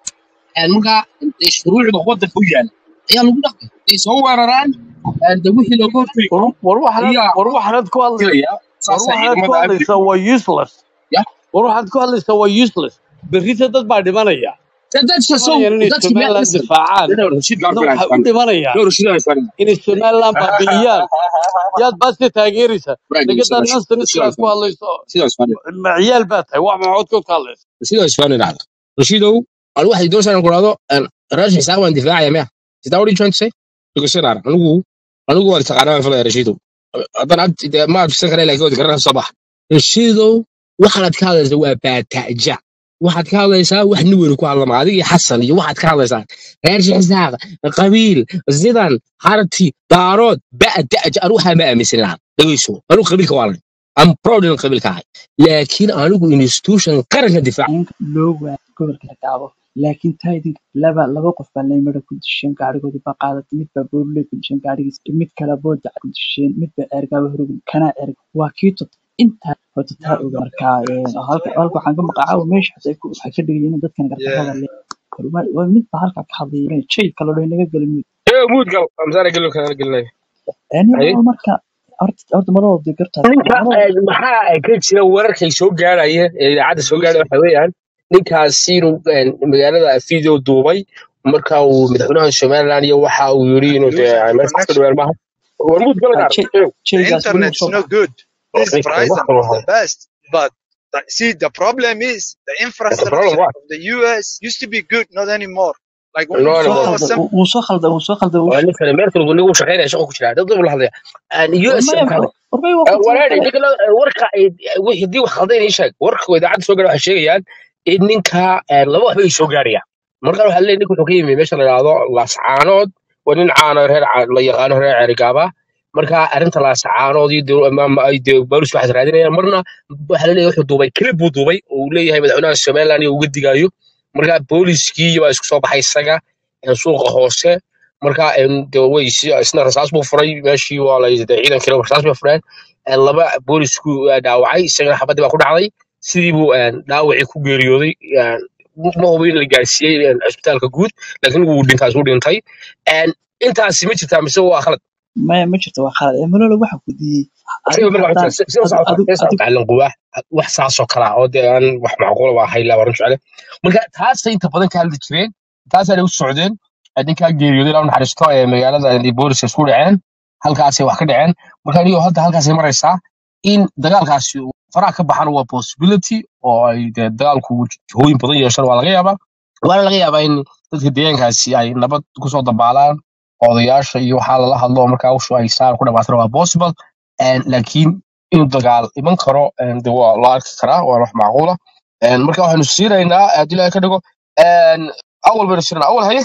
Speaker 3: marka shuruucda waddanka u yaala ayaa lagu dhaqmay ay soo weeraraan de wixii looga hortagi
Speaker 9: war
Speaker 3: karo
Speaker 9: war waxaad
Speaker 3: ayaa
Speaker 9: war waxaad ku hadlay
Speaker 3: dilaya
Speaker 9: war
Speaker 3: saasaa
Speaker 9: waxaad ku
Speaker 3: ciidamada amniga
Speaker 9: hadlaysaa waa useless
Speaker 3: ya
Speaker 9: war waxaad ku hadlaysaa waa useless berrita dad baa dhimanaya
Speaker 3: dadka soo
Speaker 9: dhimanayaan inay
Speaker 3: dadki meel
Speaker 9: somaliland
Speaker 3: listen
Speaker 9: difaacaan
Speaker 3: dana rashid gaar
Speaker 9: dadna
Speaker 3: baa
Speaker 9: waxay u dhimanayaan
Speaker 3: no rashid aan isfarin
Speaker 9: inay somaliland baabi'iyaan yaad baase taageeraysa
Speaker 3: right
Speaker 9: nagadaa
Speaker 3: rashid
Speaker 9: nanstan
Speaker 3: rashid aan
Speaker 9: sidaad ku
Speaker 3: isfarin
Speaker 9: hadlayso
Speaker 3: rashid aan isfarin
Speaker 9: ma ciyaal baa tahay wax maxood ka hadlaysa
Speaker 3: rashid aan isfarin dhacda rashidow anu waxay doonaysaa ku raado raashid xisaab waan difaacaya miya is that what you trying to say because sir anigu anigu waan taqaanaa waan falaya rashidow haddana ag de ma adfisan kara laakiin waad garanaysa soo bax rashidow waxaad ka hadlaysaa waa baataaja waxaad ka hadlaysaa wax nin weyn ku hadlama adiga iyo xasan iyo waxaad ka hadlaysaa reer xisaaq qabiil zidan harti daarood ba'daaj anu waxaa ma aaminsan lahaa dhegeyso anigu qabiilka waa lan am proud in qabiilka ahay laakiin anigu institution qaranka difaac
Speaker 10: in loo waayo gobolka la gaabo laakiin taa idinka laba laba qof baa leymada ku disheen gaarigoodii baa qaadatay mid baa boorley ku disheen gaarigiis mid kale booja ku disheen mid baa eergaaba horogin kanaa erg waa kii tot intaa horta taa oga markaa ee, halka halka waxaan ka maqacaa meesha hadda ay ku waxay ka dhigayeen in dadkan gardarrada le War- war mid baa halkaa ka hadlaya jay kale oo inaga gelin mid
Speaker 3: ee mood gal amsaana gelo kana gelinay
Speaker 10: yani
Speaker 3: haye
Speaker 10: waa marka horta horta marada dee gartaas
Speaker 3: ninka
Speaker 10: marada
Speaker 3: eh, maxaa ay ka jira wararkay soo gaaraya ee idaacadda soo gaaraya waxa weeyaan ninkaasi inuu eh, magaalada video duubay marka uu madaxweynaha somaliland iyo waxa uu yiri inuu dee
Speaker 15: losing
Speaker 3: meesha ka
Speaker 15: connection.
Speaker 3: dhaweer maaha war mood gala
Speaker 10: ah,
Speaker 3: gaar
Speaker 10: jay
Speaker 3: eew
Speaker 15: The
Speaker 10: jaygaas weli wuu
Speaker 15: internet's
Speaker 10: soo
Speaker 15: no
Speaker 10: baxay
Speaker 15: good. This
Speaker 3: ninka wax
Speaker 15: Verizon
Speaker 3: kaloo
Speaker 15: is the
Speaker 3: haya
Speaker 15: best, but the, see the problem is the
Speaker 3: That's the problem
Speaker 15: infrastructure
Speaker 3: what
Speaker 15: of the U.S. used to be good, not anymore. Like when
Speaker 3: no
Speaker 15: we
Speaker 10: soo
Speaker 3: anymore
Speaker 15: saw
Speaker 10: khalda
Speaker 15: some
Speaker 10: wuu soo khalda wuu soo khalda wuu
Speaker 3: waa ninkan meerkal uu nigu shaqeynaya shaqo ku jira dad dad la hadlaya and us
Speaker 10: warmaya
Speaker 3: ka hadlay
Speaker 10: warmaya waa ku
Speaker 3: walaal
Speaker 10: talagalay
Speaker 3: ninka la- warka ay- wixii dii wax khaldan ii sheeg warka idaacadda soo gaara waxay sheegayaan in ninka eh, laba waxba ay soo gaarayaan marka waxaa leeyahay ninka wuxuu ka yimi meesha la yidhaahdo laascaanood waa nin caano reer Ca- la yaqaano reer cerigaaba marka arrinta laascaanood iyo dee- ama- ama ay dee baalis waxaad raadinayaan marna waxaa la leeyahay wuxuu duubay klib buu duubay oo uu leeyahay madaxweynaha somaliland iyo uga digayo marka booliskii baa isku soo baxay isaga ee suuqa hoose marka em, dee way si- isna rasaas buu furay meeshii waa la dee ciidankii rasaas bay fureen ee, laba boolisku eh, dhaawacay isagana xabadii baa ku dhacday sidii buu eh, dhaawacii ku geeriyooday eh, ma hubo in la gaarsiiyey eh, cisbitaalka guud laakiin wuu dhintaas u dhintay En, intaasi ma jirtaa mise waa khalad
Speaker 10: maya ma jirto waa khalad ee malolo waxa ku diyey
Speaker 3: asiga
Speaker 10: adigu
Speaker 3: marka
Speaker 10: haddaan
Speaker 3: waxaa si
Speaker 10: adigu
Speaker 3: socota
Speaker 10: adigu
Speaker 3: si socota cilin quwaax wax saasoo kala ah oo dee aan wax macquul ba ahay la waran jecele marka taasay inta badan ka hadli jireen taasaanay u socdeen Eh, ninkaa geeriyooday ilaa u naxariisto ee magaalada ay booliska isku dhaceen halkaasay wax ka dhaceen marka anigo hadda halkaasay maraysaa in dagaalkaasi uu faraha ka baxana waa possibility oo ay dee dagaalku jihooyin badan yeeshaan waa laga yaabaa waana laga yaabaa in dadka deegaankaasi ay nabad kusoo dabaalaan odayaasha iyo waxaa lala hadlo oo markaa ushu ay saar ku dhamaatana waa possible En, laakiin inuu dagaal iman karo en, de waa la arki karaa waa wax macquula En, marka waxaanu siinaynaa haddii ilaahay ka dhigo en, awal baynu siinaa awal haye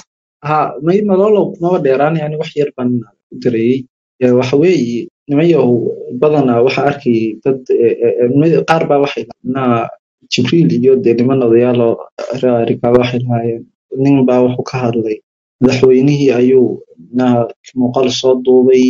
Speaker 16: ha may malolo kumaba dheeraan yani wax yar baan ku dareeyey Ee, waxa weeye nimayahow badanaa waxa arkay dad ee, ee, ee, mid- qaar baa waxay naa jibriil iyo dee niman odayaalo rikaaba waxay lahaayeen nin baa wuxuu ka hadlay madaxweynihii ayuu naa muuqaal soo duubay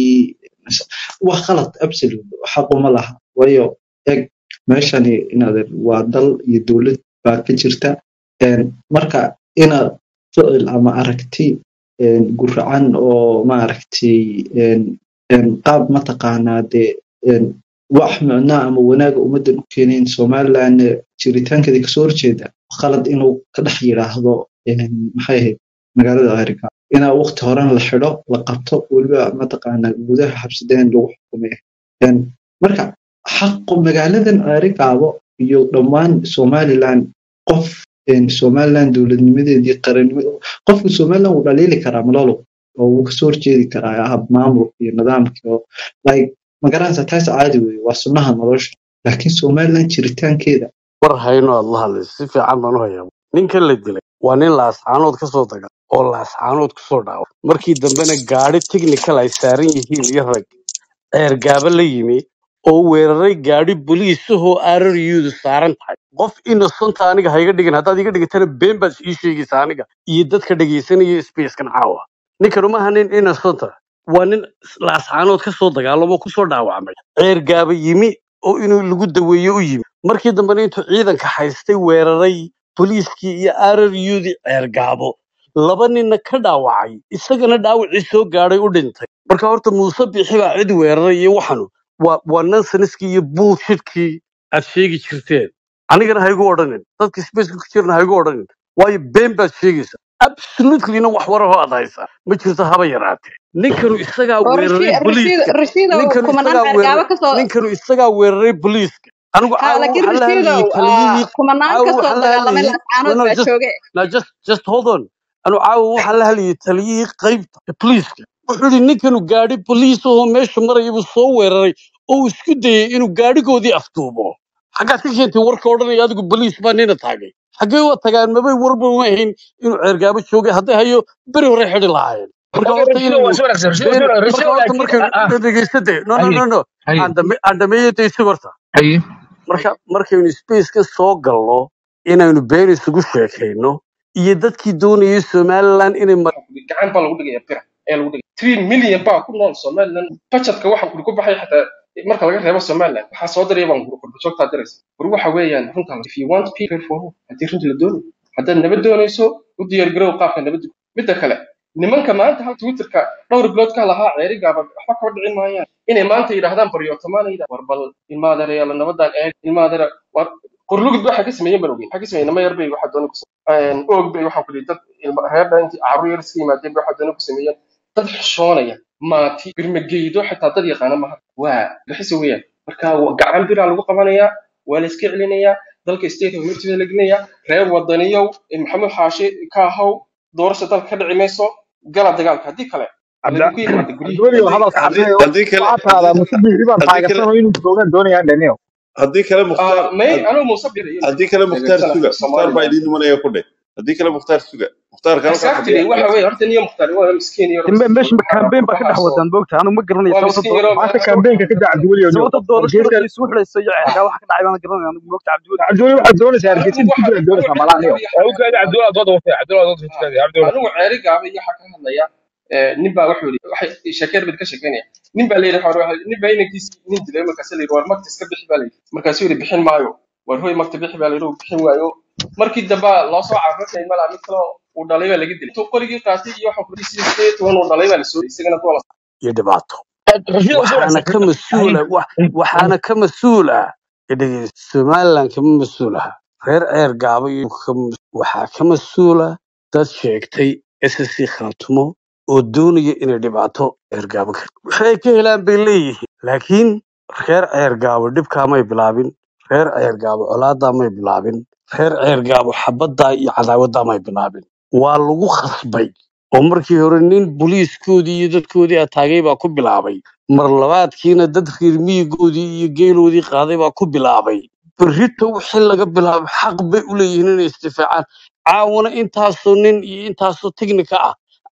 Speaker 16: wax qalad absolute xaquma laha waayo eg meeshani inaad waa dal iyo dowlad baa ka jirta Een, marka inaad ficil ama aragti een, guracan oo maaragtay een, een, qaab mataqaanaa dee een, wax micnaa ama wanaaga ummadan u keenayn somaliland jiritaankeeda kasoo horjeeda qalad inuu ka dhex yidhaahdo een, maxay ahayd magaalada america inaa waqti horena la xidho la qabto weliba mataqaanaa gudaha xabsideen lagu xukumay Een, marka xaqu magaaladan arigaabo iyo dhammaan somaliland qof een, somaliland dowladnimadeedii qarannimada qofka somaliland wuu dhaliili karaa malolo oo wuu kasoo horjeedi karaa hab maamulka iyo nidaamka oo like magaranaysa taas caadi weye waa sunnaha nolosha laakiin somaliland jiritaankeeda
Speaker 9: war hayno aad la hadlayso si fiican baan u hayaa ninkan la dilay waa nin laascaanood ka soo daga oo laascaanood kusoo dhaawa markii dambena gaadhi technical ay saaran yihiin iyo rag ceergaaba la yimi oo weeraray gaadhi boliisahoo arariyuudu saaran tahay qof innocenta aniga ha iga dhigin haddaad iga dhigitana been baad ii sheegaysa aniga iyo dadka dhegaysanaya spacekan caawa ninkanu maaha nin innocenta waa nin laascaanood ka soo dagaalamo kusoo dhaawacmay ceergaaba yimi oo inuu lagu daweeyo u yimi markii dambena intuu ciidanka haystay weeraray boliiskii iyo arariyuudii ceergaabo laba ninna ka dhaawacay isagana dhaawacii soo gaadhay u dhintay marka horta muuse bixi baa cid weeraray iyo waxanu waa waa nonseniskii iyo bullshitkii aad sheegi jirteen anigana ha igu odhanin dadka spaceka ku jirna ha igu odhanin waayo been baad sheegaysa absolutelyna wax warahoo aad haysaa ma jirto haba yaraatee ninkanu isagaa
Speaker 17: oo
Speaker 9: weeraray
Speaker 17: Rashid Rashid
Speaker 9: boliiska
Speaker 17: Rashiid oo
Speaker 9: ninkanu
Speaker 17: kumanaan
Speaker 9: isagaa weeraray
Speaker 17: ceergaabo ka soo
Speaker 9: ninkanu isagaa weeraray boliiska anigu
Speaker 17: ha
Speaker 9: caawa
Speaker 17: laakiin
Speaker 9: waxaa la
Speaker 17: Rashiid
Speaker 9: hadlayay
Speaker 17: oo
Speaker 9: taliyihii
Speaker 17: kumanaan
Speaker 9: caawa
Speaker 17: ka soo
Speaker 9: waxaa la
Speaker 17: dagaalamay
Speaker 9: hadlayay no
Speaker 17: laascaanood
Speaker 9: no
Speaker 17: baa
Speaker 9: just
Speaker 17: jooge
Speaker 9: no just just hold on anu caawa waxaa la hadlayay taliyihii qaybta ee boliiska wuxuu yidhi ninkanu gaadhi boliis ahoo meesha maraya buu soo weeraray oo uu isku dayay inuu gaadhigoodii afduubo xaggaad ka keentay warka odhanaya adigu boliis baa nina taagay xaggee waa tagaan mabay warba uma ahayn inuu ceergaabo joogay hadday hayo beri hore xidhi lahaayeen marka
Speaker 3: اوكي
Speaker 9: horta
Speaker 3: رشيد هو
Speaker 9: inaynu
Speaker 3: سؤال اكثر رشيد
Speaker 9: been
Speaker 3: سؤال رشيد
Speaker 9: marka horta
Speaker 3: لكن
Speaker 9: markaynu
Speaker 3: اه اه
Speaker 9: dhegeysade no no
Speaker 3: هي
Speaker 9: no no
Speaker 3: هي
Speaker 9: andame andameeyada isi horta
Speaker 3: هي
Speaker 9: marka markaynu spaceka soo galno inaynu been isugu sheekayno iyo dadkii doonayay somaliland inay mar-
Speaker 18: gacan baa lagu dhigaya bira ayaa lagu dhigaya three million baa ku nool somaliland budgetka waxa kuli ku baxay xataa marka laga reebo somaliland waxaa soo diraya baan kuri kurba joogtaa diraysa war waxa weeyaan runta if you want people for who haddii runta la doonayo haddaad nabad doonayso u diyaar garow qaabka nabadda midda kale nimanka maanta hal twitterka dhowr bilood ka lahaa ceeri gaaban waxba kaba dhicin maayaan inay maanta yidhaahdaan baryootamaan yidhah war bal ilmaadereyaala nabadan eeg ilmaadere war qorlugud waxay ka sameeyeen baan ogeyn waxay ka sameeyeen nama yar bay waxaa doona ku sameeyeen oog bay waxaa ku yidhi dad ilma reerda intii carruur yar iska yimaadeen bay waxaa doona ku sameeyeen dad xishoonaya maati birmageydo xitaa dad yaqaana maha waa bixisa weeyaan marka wa- gacan biraa lagu qabanayaa waa la iska celinayaa dalka state of emergency la gelinayaa reer wadaniyow ee maxamed xaashi ka ahaw doorasha dalka ka dhici mayso gala dagaalka haddii kale
Speaker 4: cabdi
Speaker 18: laydinku yimaada guryihii
Speaker 4: cabdiweli
Speaker 18: haddii
Speaker 4: hadalka
Speaker 19: haddii
Speaker 4: cabdi
Speaker 19: haddii kale
Speaker 4: waxaa tahdaa
Speaker 19: haddii
Speaker 4: musabixi baan
Speaker 19: haddii kale
Speaker 4: taageersanoo inuu joogaan doonayaan dhaniyo
Speaker 19: haddii kale mukhtaar
Speaker 18: Ah, may
Speaker 19: had-
Speaker 18: anuu muuse bixi
Speaker 19: haddii kale mukhtaar
Speaker 18: taageersana
Speaker 19: suga mukhtaar baa
Speaker 18: somaliland
Speaker 19: idiin imanaya ku dheh haddii kale mukhtaar suga mukhtaarka halkaa
Speaker 18: exactly
Speaker 19: fadhiya
Speaker 18: waxa weeye horta niyo mukhtaar waa miskiin iyo
Speaker 2: dambe meesha
Speaker 18: waxaa
Speaker 2: campaign baa ka dhex
Speaker 18: waxaasoo
Speaker 2: wadaan moogta anu ma garanayo
Speaker 18: waa
Speaker 2: sababta
Speaker 18: miskiin
Speaker 2: doo-
Speaker 18: yaroo
Speaker 4: maanta
Speaker 18: meesha
Speaker 4: kaambeenka ka daa cabdiweli oo
Speaker 2: sababta doorashada
Speaker 4: hargeysa
Speaker 2: isu xidhaysa iyo ceerkaa waxa ka dhacay baan garanaya anu moogta cabdiweli
Speaker 4: cabdiweli waxaad doonaysaa hargeysa
Speaker 18: anigu
Speaker 4: inta ku
Speaker 18: waxa
Speaker 4: jiraan
Speaker 18: anigu
Speaker 4: doonaysaa
Speaker 18: ceeri
Speaker 4: malaha niyo
Speaker 18: gaaba iyo
Speaker 3: اوكي
Speaker 18: xagga
Speaker 3: عبد الله ضد وفي عبد الله ضد عبد الله
Speaker 18: anigu ceeri gaaba iyo xagga ka hadlaya eh, nin baa wuxuu yidhi waxay sheekeer bad ka sheekeynaya nin baa layidhi waxa waxa- nin baa inankiisi nin dilay markaas la yidhi war magta iska bixi baa layidhi markaasuu yidhi bixin maayo war hoy magta bixi baa layidhi uu bixin waayo markii dambe loo soo carartay malaa mid kaloo uu dhalay baa laga dilay intuu qorigii qaatay iyo waxa kudhi sidee toban uu dhalay baa la soo isagana kuwa la
Speaker 9: iyo dhibaato
Speaker 3: رشيد هو سؤال
Speaker 9: waxaana
Speaker 3: اكثر
Speaker 9: ka mas-uula wax- waxaana ka mas-uul ah dhegeysta somaliland kama mas-uul aha reer ceer gaabo iyo kama- waxaa ka mas-uula dad sheegtay ssc khaatumo oo doonaya inay dhibaato ceer gaabo ka waxay ka helaan bay leeyihiin laakiin reer ceer gaabo dhibkaamay bilaabin reer ceer gaabo colaadaamay bilaabin reer ceer gaabo xabaddaa iyo cadaawaddaamay bilaabin waa lagu khasbay oo markii hore nin booliiskoodii iyo dadkoodii ataagay baa ku bilaabay mar labaadkiina dad reer miyigoodii iyo geeloodii qaaday baa ku bilaabay berrito wixii laga bilaabo xaq bay u leeyihiin inay isdifaacaan caawana intaasoo nin iyo intaasoo teknika ah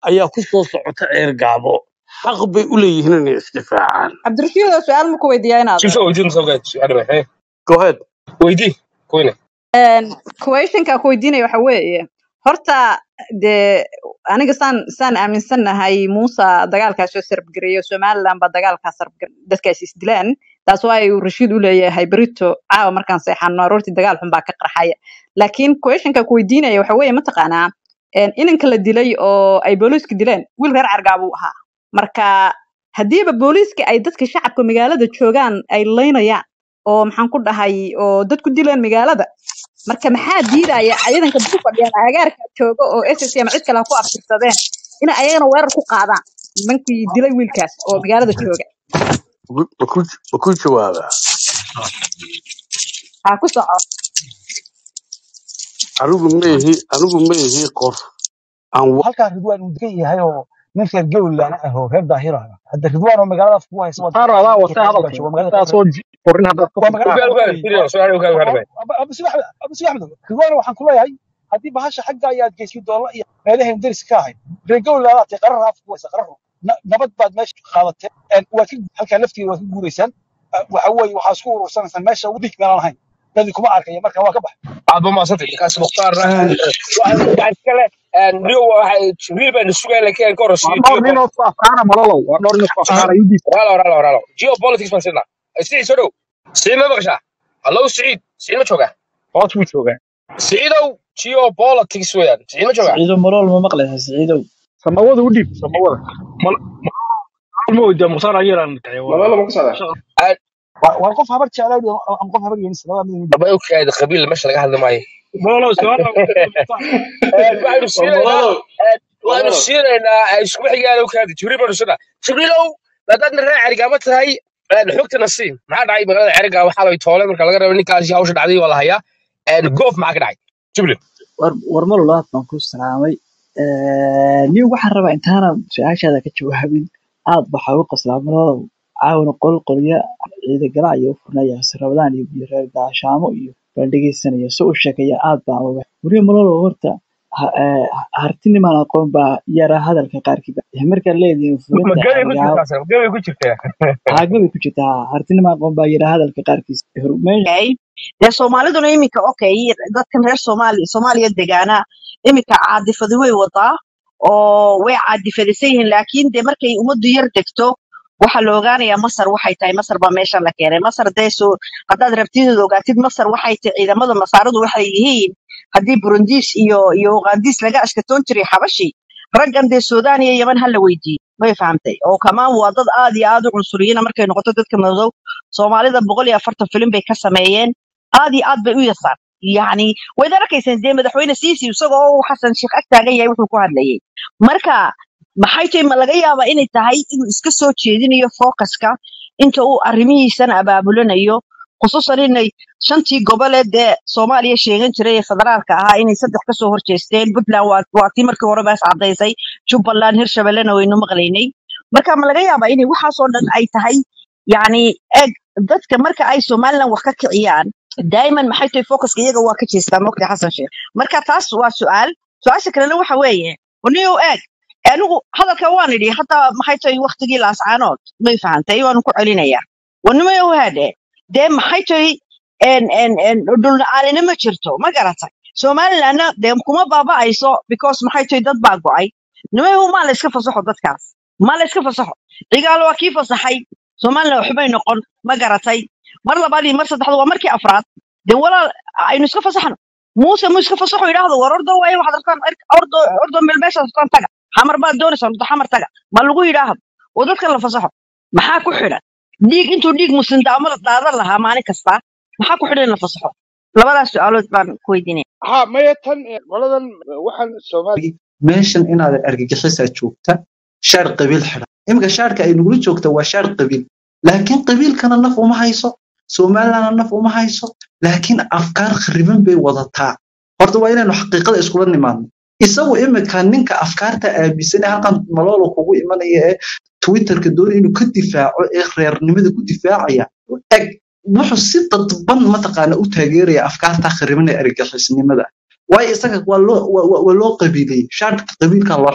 Speaker 9: ayaa ku soo socota ceergaabo xaq bay u leeyihiin inay isdifaacaan
Speaker 17: cabdirashiid oo su-aal ma ku weydiiyaa inaad
Speaker 3: Chief weydiin soo gaad su'aal maxay
Speaker 9: go ahead
Speaker 3: weydii kuyne
Speaker 17: questionka ku weydiinaya waxa weeye horta dee aniga saan saan aaminsanahay muusa dagaalkaas soo sarbgareeyo somaliland baa dagaalkaas sarbgareey dadkaas isdilaan taas waa uu rashiid u leeyahay berito caawa markaan seexano aroortii dagaal xun baa ka qarxaya laakiin questionka ku weydiinaya waxa weeye mataqaanaa een, inanka la dilay oo ay booliiska dileen wiil reer cargaab uu ahaa marka haddiiba booliiska ay dadka shacabka magaalada joogaan ay laynayaan oo maxaan ku dhahay oo dad ku dileen magaalada marka maxaa diidaya ciidanka ku fadhiyaan agaarka jooga oo ss ama cid kale ha ku aftirsadeen inay ayagana weerar ku qaadaan nimankii dilay wiilkaas oo magaalada jooga
Speaker 9: Maku- maku maku jawaabaa
Speaker 17: ha ku soco
Speaker 9: anigu ma ihi anigu ma ihi qof aan wa-
Speaker 20: halkaa ridwaan uu degan yahay oo nin reer gowlan ah oo reer daahir ah hadda ridwaan oo magaaladaas ku haysa waa
Speaker 2: taar adaa
Speaker 20: dadka
Speaker 2: wata
Speaker 20: reer
Speaker 2: hadalka
Speaker 20: gaasho waa magaalada
Speaker 2: intaasoo korin haddaad ka
Speaker 20: waa
Speaker 2: furto
Speaker 20: magaalada
Speaker 3: ugaal ugaal
Speaker 20: weeye
Speaker 3: fiiriyo su'aal ugaal ugaal bay
Speaker 20: abu si axmed abu si axmed ridwaan waxaan ku leeyahay haddii bahasha xagga ayaad geysay doolla iyo meelahan deris ka ahayd reer gowlan aad tahay qarar raaf ku haysa qarar Na- nabad baad meesha qaadateen Een, waa ka halkaa laftigeeda waad ka guuraysaan Ah, waxa weeye waxaa isku urursanaysaan meesha ugu dhig meelaan ahayn dadii kuma arkaya marka waa ka bax
Speaker 3: aad ba maasantay kaas mukhtaarna waxaan kale niyo waxa jibriil baan sugaa laakiin ka
Speaker 2: waa
Speaker 3: horsiiyo
Speaker 2: dhowr nin oo isku afkaana malalow waa dhowr nin oo isku afkaana yudiis
Speaker 3: walaalo walaalo walaalo geopolitics baan siinaa siciid soo dhow siciid ma maqashaa hallow siciid siciid ma joogaa
Speaker 2: hoos buu joogaa
Speaker 3: siciidow geopolitics weeyaan siciid ma joogaa
Speaker 10: siciido malool ma maqlaysa siciidow
Speaker 2: samawada u dhiib samawada mal mal ma weydiiya mukhtaar ayaraan
Speaker 18: malala ma ku socdaa
Speaker 20: waa waa qof habar jeclaa ama qof habar yeenis labada mid
Speaker 3: daba u kaada qabiil meesha laga hadli maayo
Speaker 2: malalow su-aal
Speaker 3: waxaynu siinaynaa
Speaker 18: malalo
Speaker 3: waxaynu
Speaker 18: malalo
Speaker 3: siinaynaa isku xigaana u kaadi jibriil baanu siinaa jibriilow maadaadna reer cerigaama tahay xogtana siin maxaa dhacay magaalada cerigaa waxaa lay toole marka laga rabo ninkaasi hawsha dhacday waa la hayaa goof maxaa ka dhacay jibriil
Speaker 10: war war malol aad baan ku salaamay nin waxaan rabaa intaanan su-aashaada ka jawaabin aad waxaa u qoslaa malolow caawina qol qolya ciida galaa iyo u furnaya rabadaan iyo iyo reer gaashaamo iyo baan dhegeysanaya so u sheekaya aad baan uga weliba malolow horta ha- eh, hartinimaan aqoon baa yara hadalka qaarkiiba markaad leedihiin
Speaker 3: ma
Speaker 10: fulinta
Speaker 3: gabay ku
Speaker 10: xeryaabo
Speaker 3: jirtaa gabay ku jirtaa
Speaker 10: haagabay ku jirtaa hartinimaan aqoon baa yara hadalka qaarkiisa Hor- meesha
Speaker 6: okay dee soomaaliduna iminka okay dadkan reer soomaaliya soomaaliya degaana iminka caadifadi way wadaa oo way caadifadisan yihiin laakiin dee markay ummaddu yar degto waxaa la ogaanayaa masar waxay tahay masar baa meesha la keenay masar dee soo haddaad rabtid ogaatid masar waxay tahay ciidamada masaaradu waxay yihiin haddii burundiis iyo iyo ugaandis laga ashkatoon jiray xabashi raggan dee suudaan iyo yeman ha la weydiiyo may fahamtay oo kamaan waa dad aad iyo aad u cunsuriyiina markay noqoto dadka madow soomaalida boqol iyo afartan filim bay ka sameeyeen aad iyo aad bay u yasaan yacni wayd arkayseen dee madaxweyne siisi isagoo uu xasan sheekh ag taagan yahay wuxuu ku hadlayay marka maxay tahay ma laga yaabaa inay tahay inuu iska soo jeedinayo focuska inta uu arrimihiisan abaabulanayo khusuusan inay shantii goboleed dee soomaaliya sheegan jiray ee federaalka ahaa inay saddex kasoo horjeesteen puntland waa waa tii markii hore baas caddaysay jubbaland hirshabellena waynu maqlaynay marka ma laga yaabaa inay waxaasoo dhan ay tahay yacni eg dadka marka ay somaliland wax ka kiciyaan daa'iman maxay tahay focuska iyaga waa ka jeestaa mogta xasan sheekh marka taas waa su-aal su-aasha kalena waxa weeye oniyow eeg anigu hadalka waan idhi hataa maxay tahay waktigii laascaanood may fahantay waanu ku celinayaa wanimayow haadhe dee maxay tahay en en en dhulna-aanina ma jirto ma garatay somalilandna dee kuma baaba'ayso because maxay tahay dad baa go'ay nimayow maa la iska fasaxo dadkaas maa la iska fasaxo cigaal waa kii fasaxay somaliland waxbay noqon ma garatay mar labaad iyo mar saddexaad waa markii afraad dee walaal aynu iska fasaxno muuse mu iska fasaxo yidhaahdo war ordo waaye waxaad rabtaan cirk- ordo ordo meel meeshaad rabtaan taga xamar baad doonaysaa ordo xamar taga ma lagu yidhaahdo oo dadka la fasaxo maxaa ku xidhan dhiig intuu dhiig muslim daamada daadan lahaa maalin kasta maxaa ku xidhan in la fasaxo labadaas su-aalood baan ku weydiinaya
Speaker 5: ha maya tan eh, qoladan eh, waxaan soomaali
Speaker 16: meeshan inaad argagixisaa joogta shaar qabiil xidhan iminka shaarka ay nugula joogta waa shaar qabiil laakiin qabiilkana naf uma hayso somalilandna naf uma hayso laakiin afkaar khariban bay wadataa horta waa inaynu xaqiiqada iskula nimaadno isagu imika ninka afkaarta aaminsan ee halkan maloolo kugu imanaya ee twitterka doonaya inuu ka difaaco ee reernimada ku difaacaya eg wuxuu si dadban mataqaana u taageeraya afkaarta khariban ee argagixisnimada waayo isaga waa loo waa waa- waa loo qabiiliyey shaarka qabiilkaa loo xidhay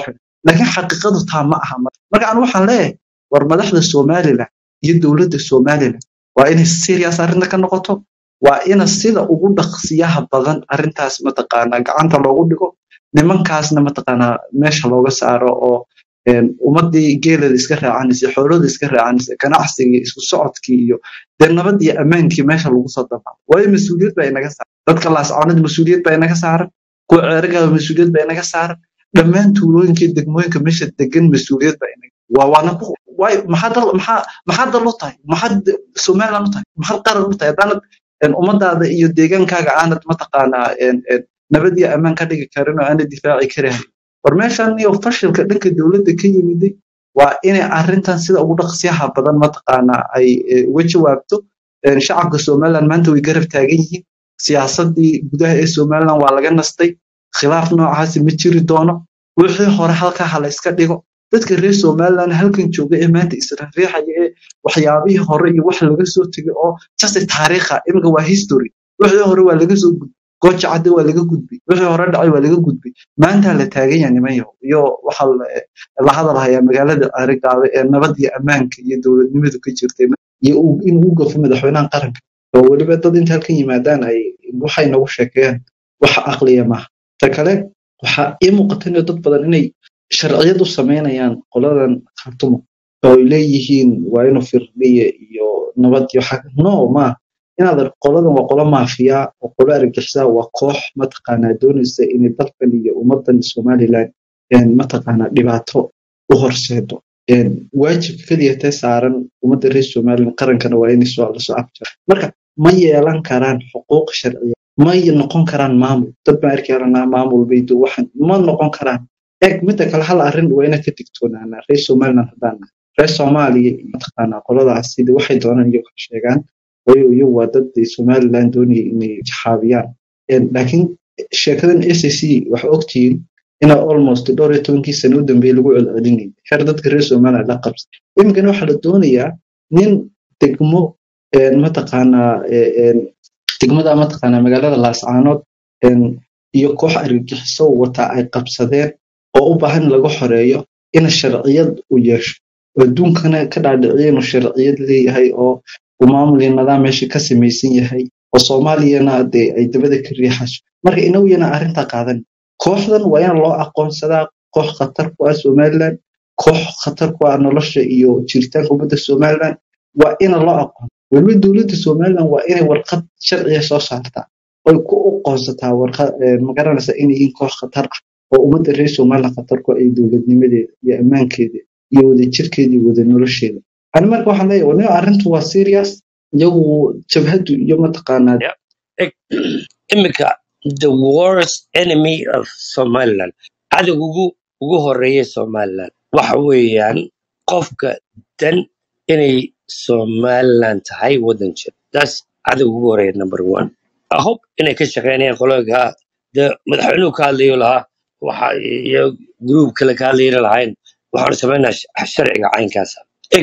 Speaker 16: laakiin xaqiiqadu taa ma aha marka marka anu waxaan leeyahay war madaxda somalilan iyo dowladda somalilan waa inay serious arrinta ka noqoto waa ina sida ugu dhaqsiyaha badan arrintaas mataqaanaa gacanta loogu dhigo nimankaasna mataqaanaa meesha looga saaro oo een, ummadii geelada iska raacanaysa xoolada iska raacanaysa ganacsigii isku socodkii iyo dee nabad iyo ammaankii meesha lagu soo dabaalo waayo mas-uuliyad baa inaga saaran dadka laascaanada mas-uuliyad baa inaga saaran kuwa ceerigaaba mas-uuliyad baa inaga saaran dhammaan tuulooyinka iyo degmooyinka meesha degan mas-uuliyad baa inaga waa waana ku waay maxaa dal maxaa maxaa dal u tahay maxaad somaliland u tahay maxaad qaran u tahay haddaanad een, ummadaada iyo deegaankaaga aanad mataqaanaa een, een, nabad iyo ammaan ka dhigi karin oo aanad difaaci karahayn war meeshan iyo fashilka dhanka dowladda ka yimiday waa inay arrintan sida ugu dhaqsiyaha badan mataqaanaa ay eh, uga jawaabto Een, shacabka somaliland maanta way garab taagan yihiin siyaasadii gudaha ee somaliland waa laga nastay khilaaf noocaasi ma jiri doono wixii hore halkaa ha la iska dhigo dadka reer somaliland halkan jooga ee maanta israafiixaya ee waxyaabihii hore iyo wax laga soo tegay oo jase taariikha iminka waa history wixii hore waa laga soo gudbay gooja cadde waa laga gudbay wixii hore dhacay waa laga gudbay maanta la taagan yahay niman yahow iyo waxaa la la hadal hayaa magaalada arigaaba ee nabad iyo ammaanka iyo dowladnimadu ka jirtay iyo uu- in uu gafo madaxweynaha qaranka oo weliba dad inta halkan yimaadaan ay waxay nagu sheekeeyaan wax aqliya maaha ta kale waxaa ii muuqata in dad badan inay sharciyad u samaynayaan qoladan khartumo oo ay leeyihiin waa inuu firdhiye iyo nabad iyo xag no ma inaad arko qoladan waa qolo maafiya oo qolo argagixisa waa koox mataqaanaa doonaysa inay dalkan iyo ummadan somaliland een, mataqaanaa dhibaato u horseedo Een, waajibka keliya tee saaran ummadda reer somaliland qarankana waa inay soo lasoo afjaro marka ma yeelan karaan xuquuq sharciya ma noqon karaan maamul dad baan arki karanaa maamul baydo waxan ma noqon karaan eeg midda kale hal arrin waa inaan ka digtoonaanaa reer somaliland haddaan nahay reer soomaaliya iyo mataqaanaa qoladaas sida waxay doonaan iyagu ka sheegaan waayo iyagu waa dad ay somaliland doonaya inay jaxaabiyaan Een, laakiin sheekadan s c waxaa ogtihiin inaa almost dhowr iyo tobankii sano u dambeeyey lagu celcelinayay xeer dadka reer somaliland la qabsay iminkana waxaa la doonayaa nin degmo een, mataqaanaa ee, een, degmada mataqaanaa magaalada laascaanood een, iyo koox argagixiso wata ay qabsadeen oo u baahan in laga xoreeyo in sharciyad uu yeesho oo adduunkana ka dhaadhiciyo inuu sharciyad leeyahay oo uu maamul iyo nidaam meesha ka samaysan yahay oo soomaaliyana dee ay dabada ka riixayso marka inagu yana arrintaa qaadan kooxdan waa in loo aqoonsadaa koox khatar ku ah somaliland koox khatar ku ah nolosha iyo jiritaanka ummadda somaliland waa ina loo aqoon weliba dowladda somaliland waa inay warqad sharciya soo saartaa oy ku aqoonsataa warqad magaranaysa inay yihiin koox khatar ah oo ummadda reer somaliland khatar ku ah iyo dowladnimadeeda iyo ammaankeeda iyo wadajirkeeda iyo wada nolosheeda ani marka waxaan leeyahay waniba arrintu waa serious iyagu jabhaddu iyo mataqaanaa
Speaker 7: Eg- Imika, the worst enemy of Somaliland. Cadowga ugu ugu horeeya Somaliland waxa weeyaan qofka dan inay Somaliland tahay wadan jir. That's cadowga ugu horeeya number one. I hope inay ka shaqeynayaan qologa de madaxweynuhu ka hadlayo lahaa waxa iyo group kale ka hadlayna lahayn waxaanu sameynaa sharciga caynkaasa. Eg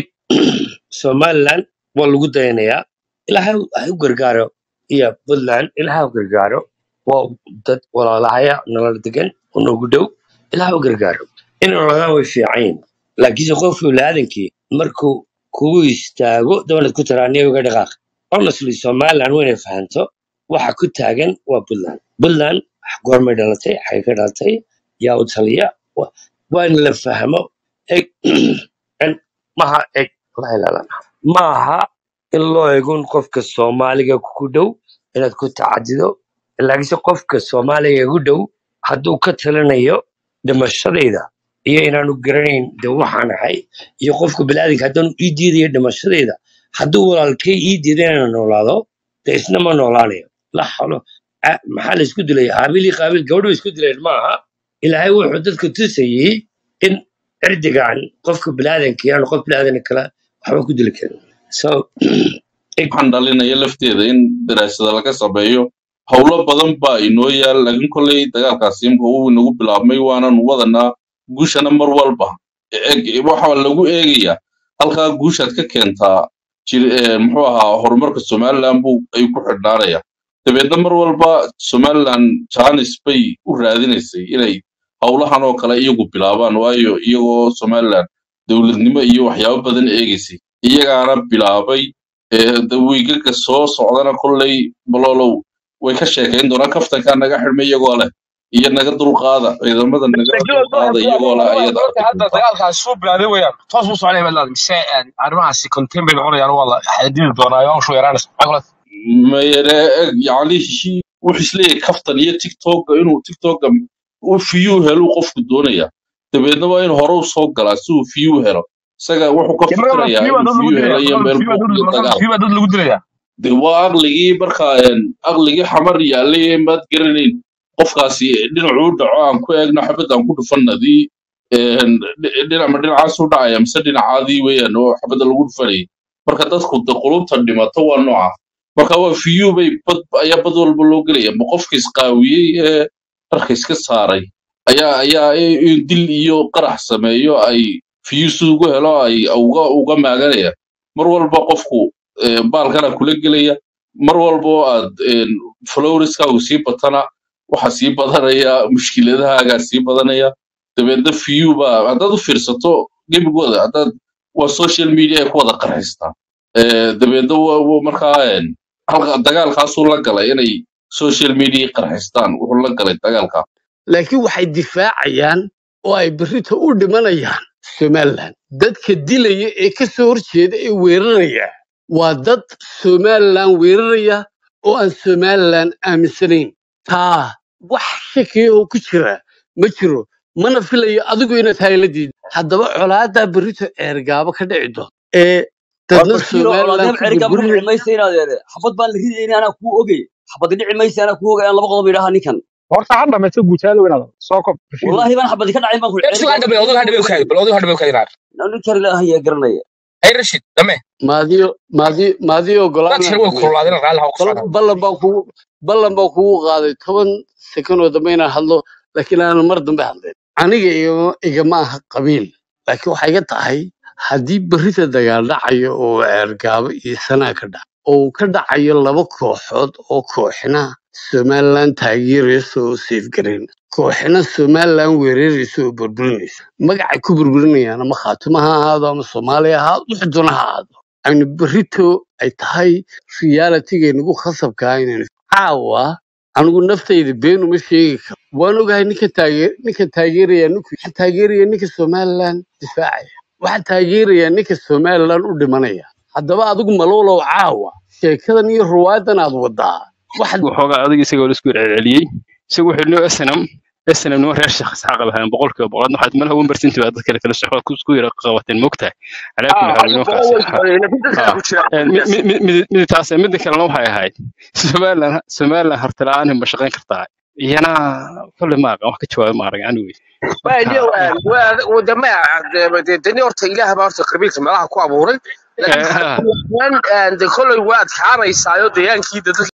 Speaker 7: Somaliland waa lagu dayanayaa ilaahay ha u gargaaro iyo puntland ilaah ha u gargaaro waa dad walaalahaya nolol degan oo noogu dhow ilaah ha u gargaaro in nololaan way fiican yihin laakiinse qofkii biniaadankii markuu kugu istaago dowlad ku taraaniya uga dhaqaaq honestly somaliland waynay fahanto waxa ku taagan waa puntland puntland goormay dhalatay xagay ka dhalatay yaa u taliya Wa- waa in la fahmo eg en- maha eg la ilaalana maaha in loo eegun qofka soomaaliga ku dhow inaad ku tacadido laakiinse qofka soomaaliga igu dhow hadduu ka talinayo dhimashadayda iyo inaanu garanayn de waxaan ahay iyo qofka biniaadanka haddaanu ii diidayo dhimashadayda hadduu walaalkay ii diida inaan noolaado de isna ma noolaanayo la xalo a- maxaa la isku dilay haabil iyo qaabil gabadhu way isku dileen maaha ilaahay wuxuu dadka tusayey in cirdigan qofka biniaadanka aanu qof biniaadan kale waxba ku dili karin so
Speaker 8: waxaan dhalinaya lafteeda in daraasada laga sameeyo howlo badan baa inoo yaal laakiin kolley dagaalkaasi imka uu inagu bilaabmay waananu wadanaa guushana mar walba Eg- waxa lagu eegayaa halkaa guushaad ka keentaa jir- eh, muxuu ahaa horumarka somaliland buu ayuu ku xidhnaanaya dabeedna mar walba somaliland janis bay u raadinaysay inay howlahan oo kale iyagu bilaabaan waayo iyagoo somaliland dowladnimo iyo waxyaabo badan eegaysay iyagaana bilaabay ee, de wiigaga soo socdana kolley balolow way ka sheekayn doonaan kaftankaa naga xidhmay iyagoo leh iyo naga dulqaada ciidamada naga
Speaker 3: laakiin waa
Speaker 8: dulqaada iyagoo leh ayada
Speaker 3: marka hadda dagaalkaas soo bilaaday weeyaan toos buu soconaya baad leedahay mise een, arrimahaasi contain bay noqonayaan waa la xadidi doonaa oo shu yaraanaysa maxaa kula
Speaker 8: mayere yani shi- wuxuu isleeyahay kaftan iyo tiktoka inuu tiktoka uu fiyuu helo qofku doonaya dabeedna waa inuu hore u soo galaa si uu fiyuu helo isaga wuxuu ka
Speaker 3: dee marka
Speaker 8: fikirayaa
Speaker 3: fiyu baa
Speaker 8: inuu
Speaker 3: dad lagu
Speaker 8: fiyuu
Speaker 3: dilaya
Speaker 8: helo iyo
Speaker 3: marka
Speaker 8: meel
Speaker 3: fiyu baa
Speaker 8: buuq iyo
Speaker 3: dad marka
Speaker 8: dagaal
Speaker 3: fiyu baa dad lagu dilaya
Speaker 8: de waa aqligii marka een, aqligii xamar yaalay ee maad garanayn qofkaasi dhinacuu u dhaco aan ku eegno xabad aan ku dhufanadii dhinacma dhinacaas u dhacaya mise dhinacaadii weeyaan oo xabadda lagu dhufanayay marka dadku de qulubta dhimato waa nooca marka waa fiyu bay bad ayaa bad walba loo gelaya ma qofka isqaawiyey ee dharka iska saaray ayaa ayaa i- in dil iyo qarax sameeyo ay fiyu si ugu helo ay uga uga maaganaya mar walba qofku eh, baalkana kula gelaya mar walba oo aad flowriskaagu sii batana waxa sii badanaya mushkiladahaagaa sii badanaya dabeedna fiyu baa haddaad u fiirsato gebigooda haddaad waa social media ay ku wada qarxistaan Eh, dabeedna wa- wa- markaa een, halka dagaalkaasuu la galay inay social media qarxistaan wuxuu la galay dagaalka
Speaker 9: laakiin waxay difaacayaan oo ay berrito u dhimanayaan somaliland dadka dilaya ee ka soo horjeeda ee weeraraya waa dad somaliland weeraraya oo aan somaliland aaminsanayn taa wax shakiya oo ku jira ma jiro mana filayo adigu inaad tahay la diid haddaba colaadaa berrito eergaabo ka dhici doon ee
Speaker 13: waa
Speaker 9: dadna
Speaker 13: bashiiro
Speaker 9: somaliland
Speaker 13: coladeeb
Speaker 9: ku
Speaker 13: cerigaa ma
Speaker 9: burburinaya
Speaker 13: dhici maysa inaad eede xabad baan la ridayni anaa kuu ogey xabadi dhici maysa anaa kuu ogay aan laba qodob idhaha ninkan
Speaker 20: horta ha dhamayso guutaalo inaad soo kob bashiiro
Speaker 13: wallaahi baan xabadi ka dhacin baan ku
Speaker 3: ersu
Speaker 13: cerigaa
Speaker 3: hadhabe odaga hadhabe ukaadi bal odaga hadhabe ukaadi naar
Speaker 13: ninkan ilaahan yaa garanaya
Speaker 3: ay rashid dame
Speaker 9: maadiyo maadi maadiyo
Speaker 3: dad
Speaker 9: ogolaanaan
Speaker 3: shir way
Speaker 9: samaysa
Speaker 3: kululaadeen raalli ha ku
Speaker 9: bal
Speaker 3: socdaan
Speaker 9: ballan baan kugu ballan baan kugu qaaday toban sekon oo dambe inaan hadlo laakiin aanan mar dambe hadleen aniga igama igama aha qabiil laakiin waxay iga tahay haddii berrita dagaal dhacayo oo ceergaabo iyo sanaa ka dhac oo uu ka dhacayo laba kooxood oo kooxna somaliland taageeraysa oo seefgarayn kooxna somaliland weeraraysa oo burburinaysa magacay ku burburinayaan ama khaatimo ha ahaado ama soomaaliya ha ahaado wixii doona ha ahaado aynu berrito ay tahay realitiga nagu khasabka ah inaynu caawa anigu naftayda been uma sheegi karo waan ogahay ninka taageer ninka taageeraya ninku waxaan taageeraya ninka somaliland difaacaya waxaan taageeraya ninka somaliland u dhimanaya haddaba adigu malowlow caawa sheekadan iyo ruwaadan aad wadaa waxaad
Speaker 21: waxoogaa adiga isagoo la isku celceliyey isagu wuxuu noo snm snm nima reer sheekh isxaaq lahayn boqolkiiba boqolaad waxaad malaha wan barsinti baa dadka kale shaqada ku isku yara qabateen mogtahay calaa kulli
Speaker 3: ah
Speaker 21: xaal
Speaker 3: adiga
Speaker 21: inoo
Speaker 3: boqol
Speaker 21: kaasi
Speaker 3: way laakiin dadka
Speaker 21: ha
Speaker 3: ku jira
Speaker 21: Een, mi- mi- mi- mid mid taas midda kalena waxay ahayd somaliland somaliland hartila'aan ma shaqayn kartaa iyana kolle ma aqaan wax ka jawaaba ma arag anyway
Speaker 3: waa
Speaker 21: marka
Speaker 3: niyo wadama dani horta ilaah baa horta qabiilka meelaha ku abuuray laakiin
Speaker 21: eh, ha
Speaker 3: xarfiyaan de kolley waa adkaanaysaayo degaankii dadka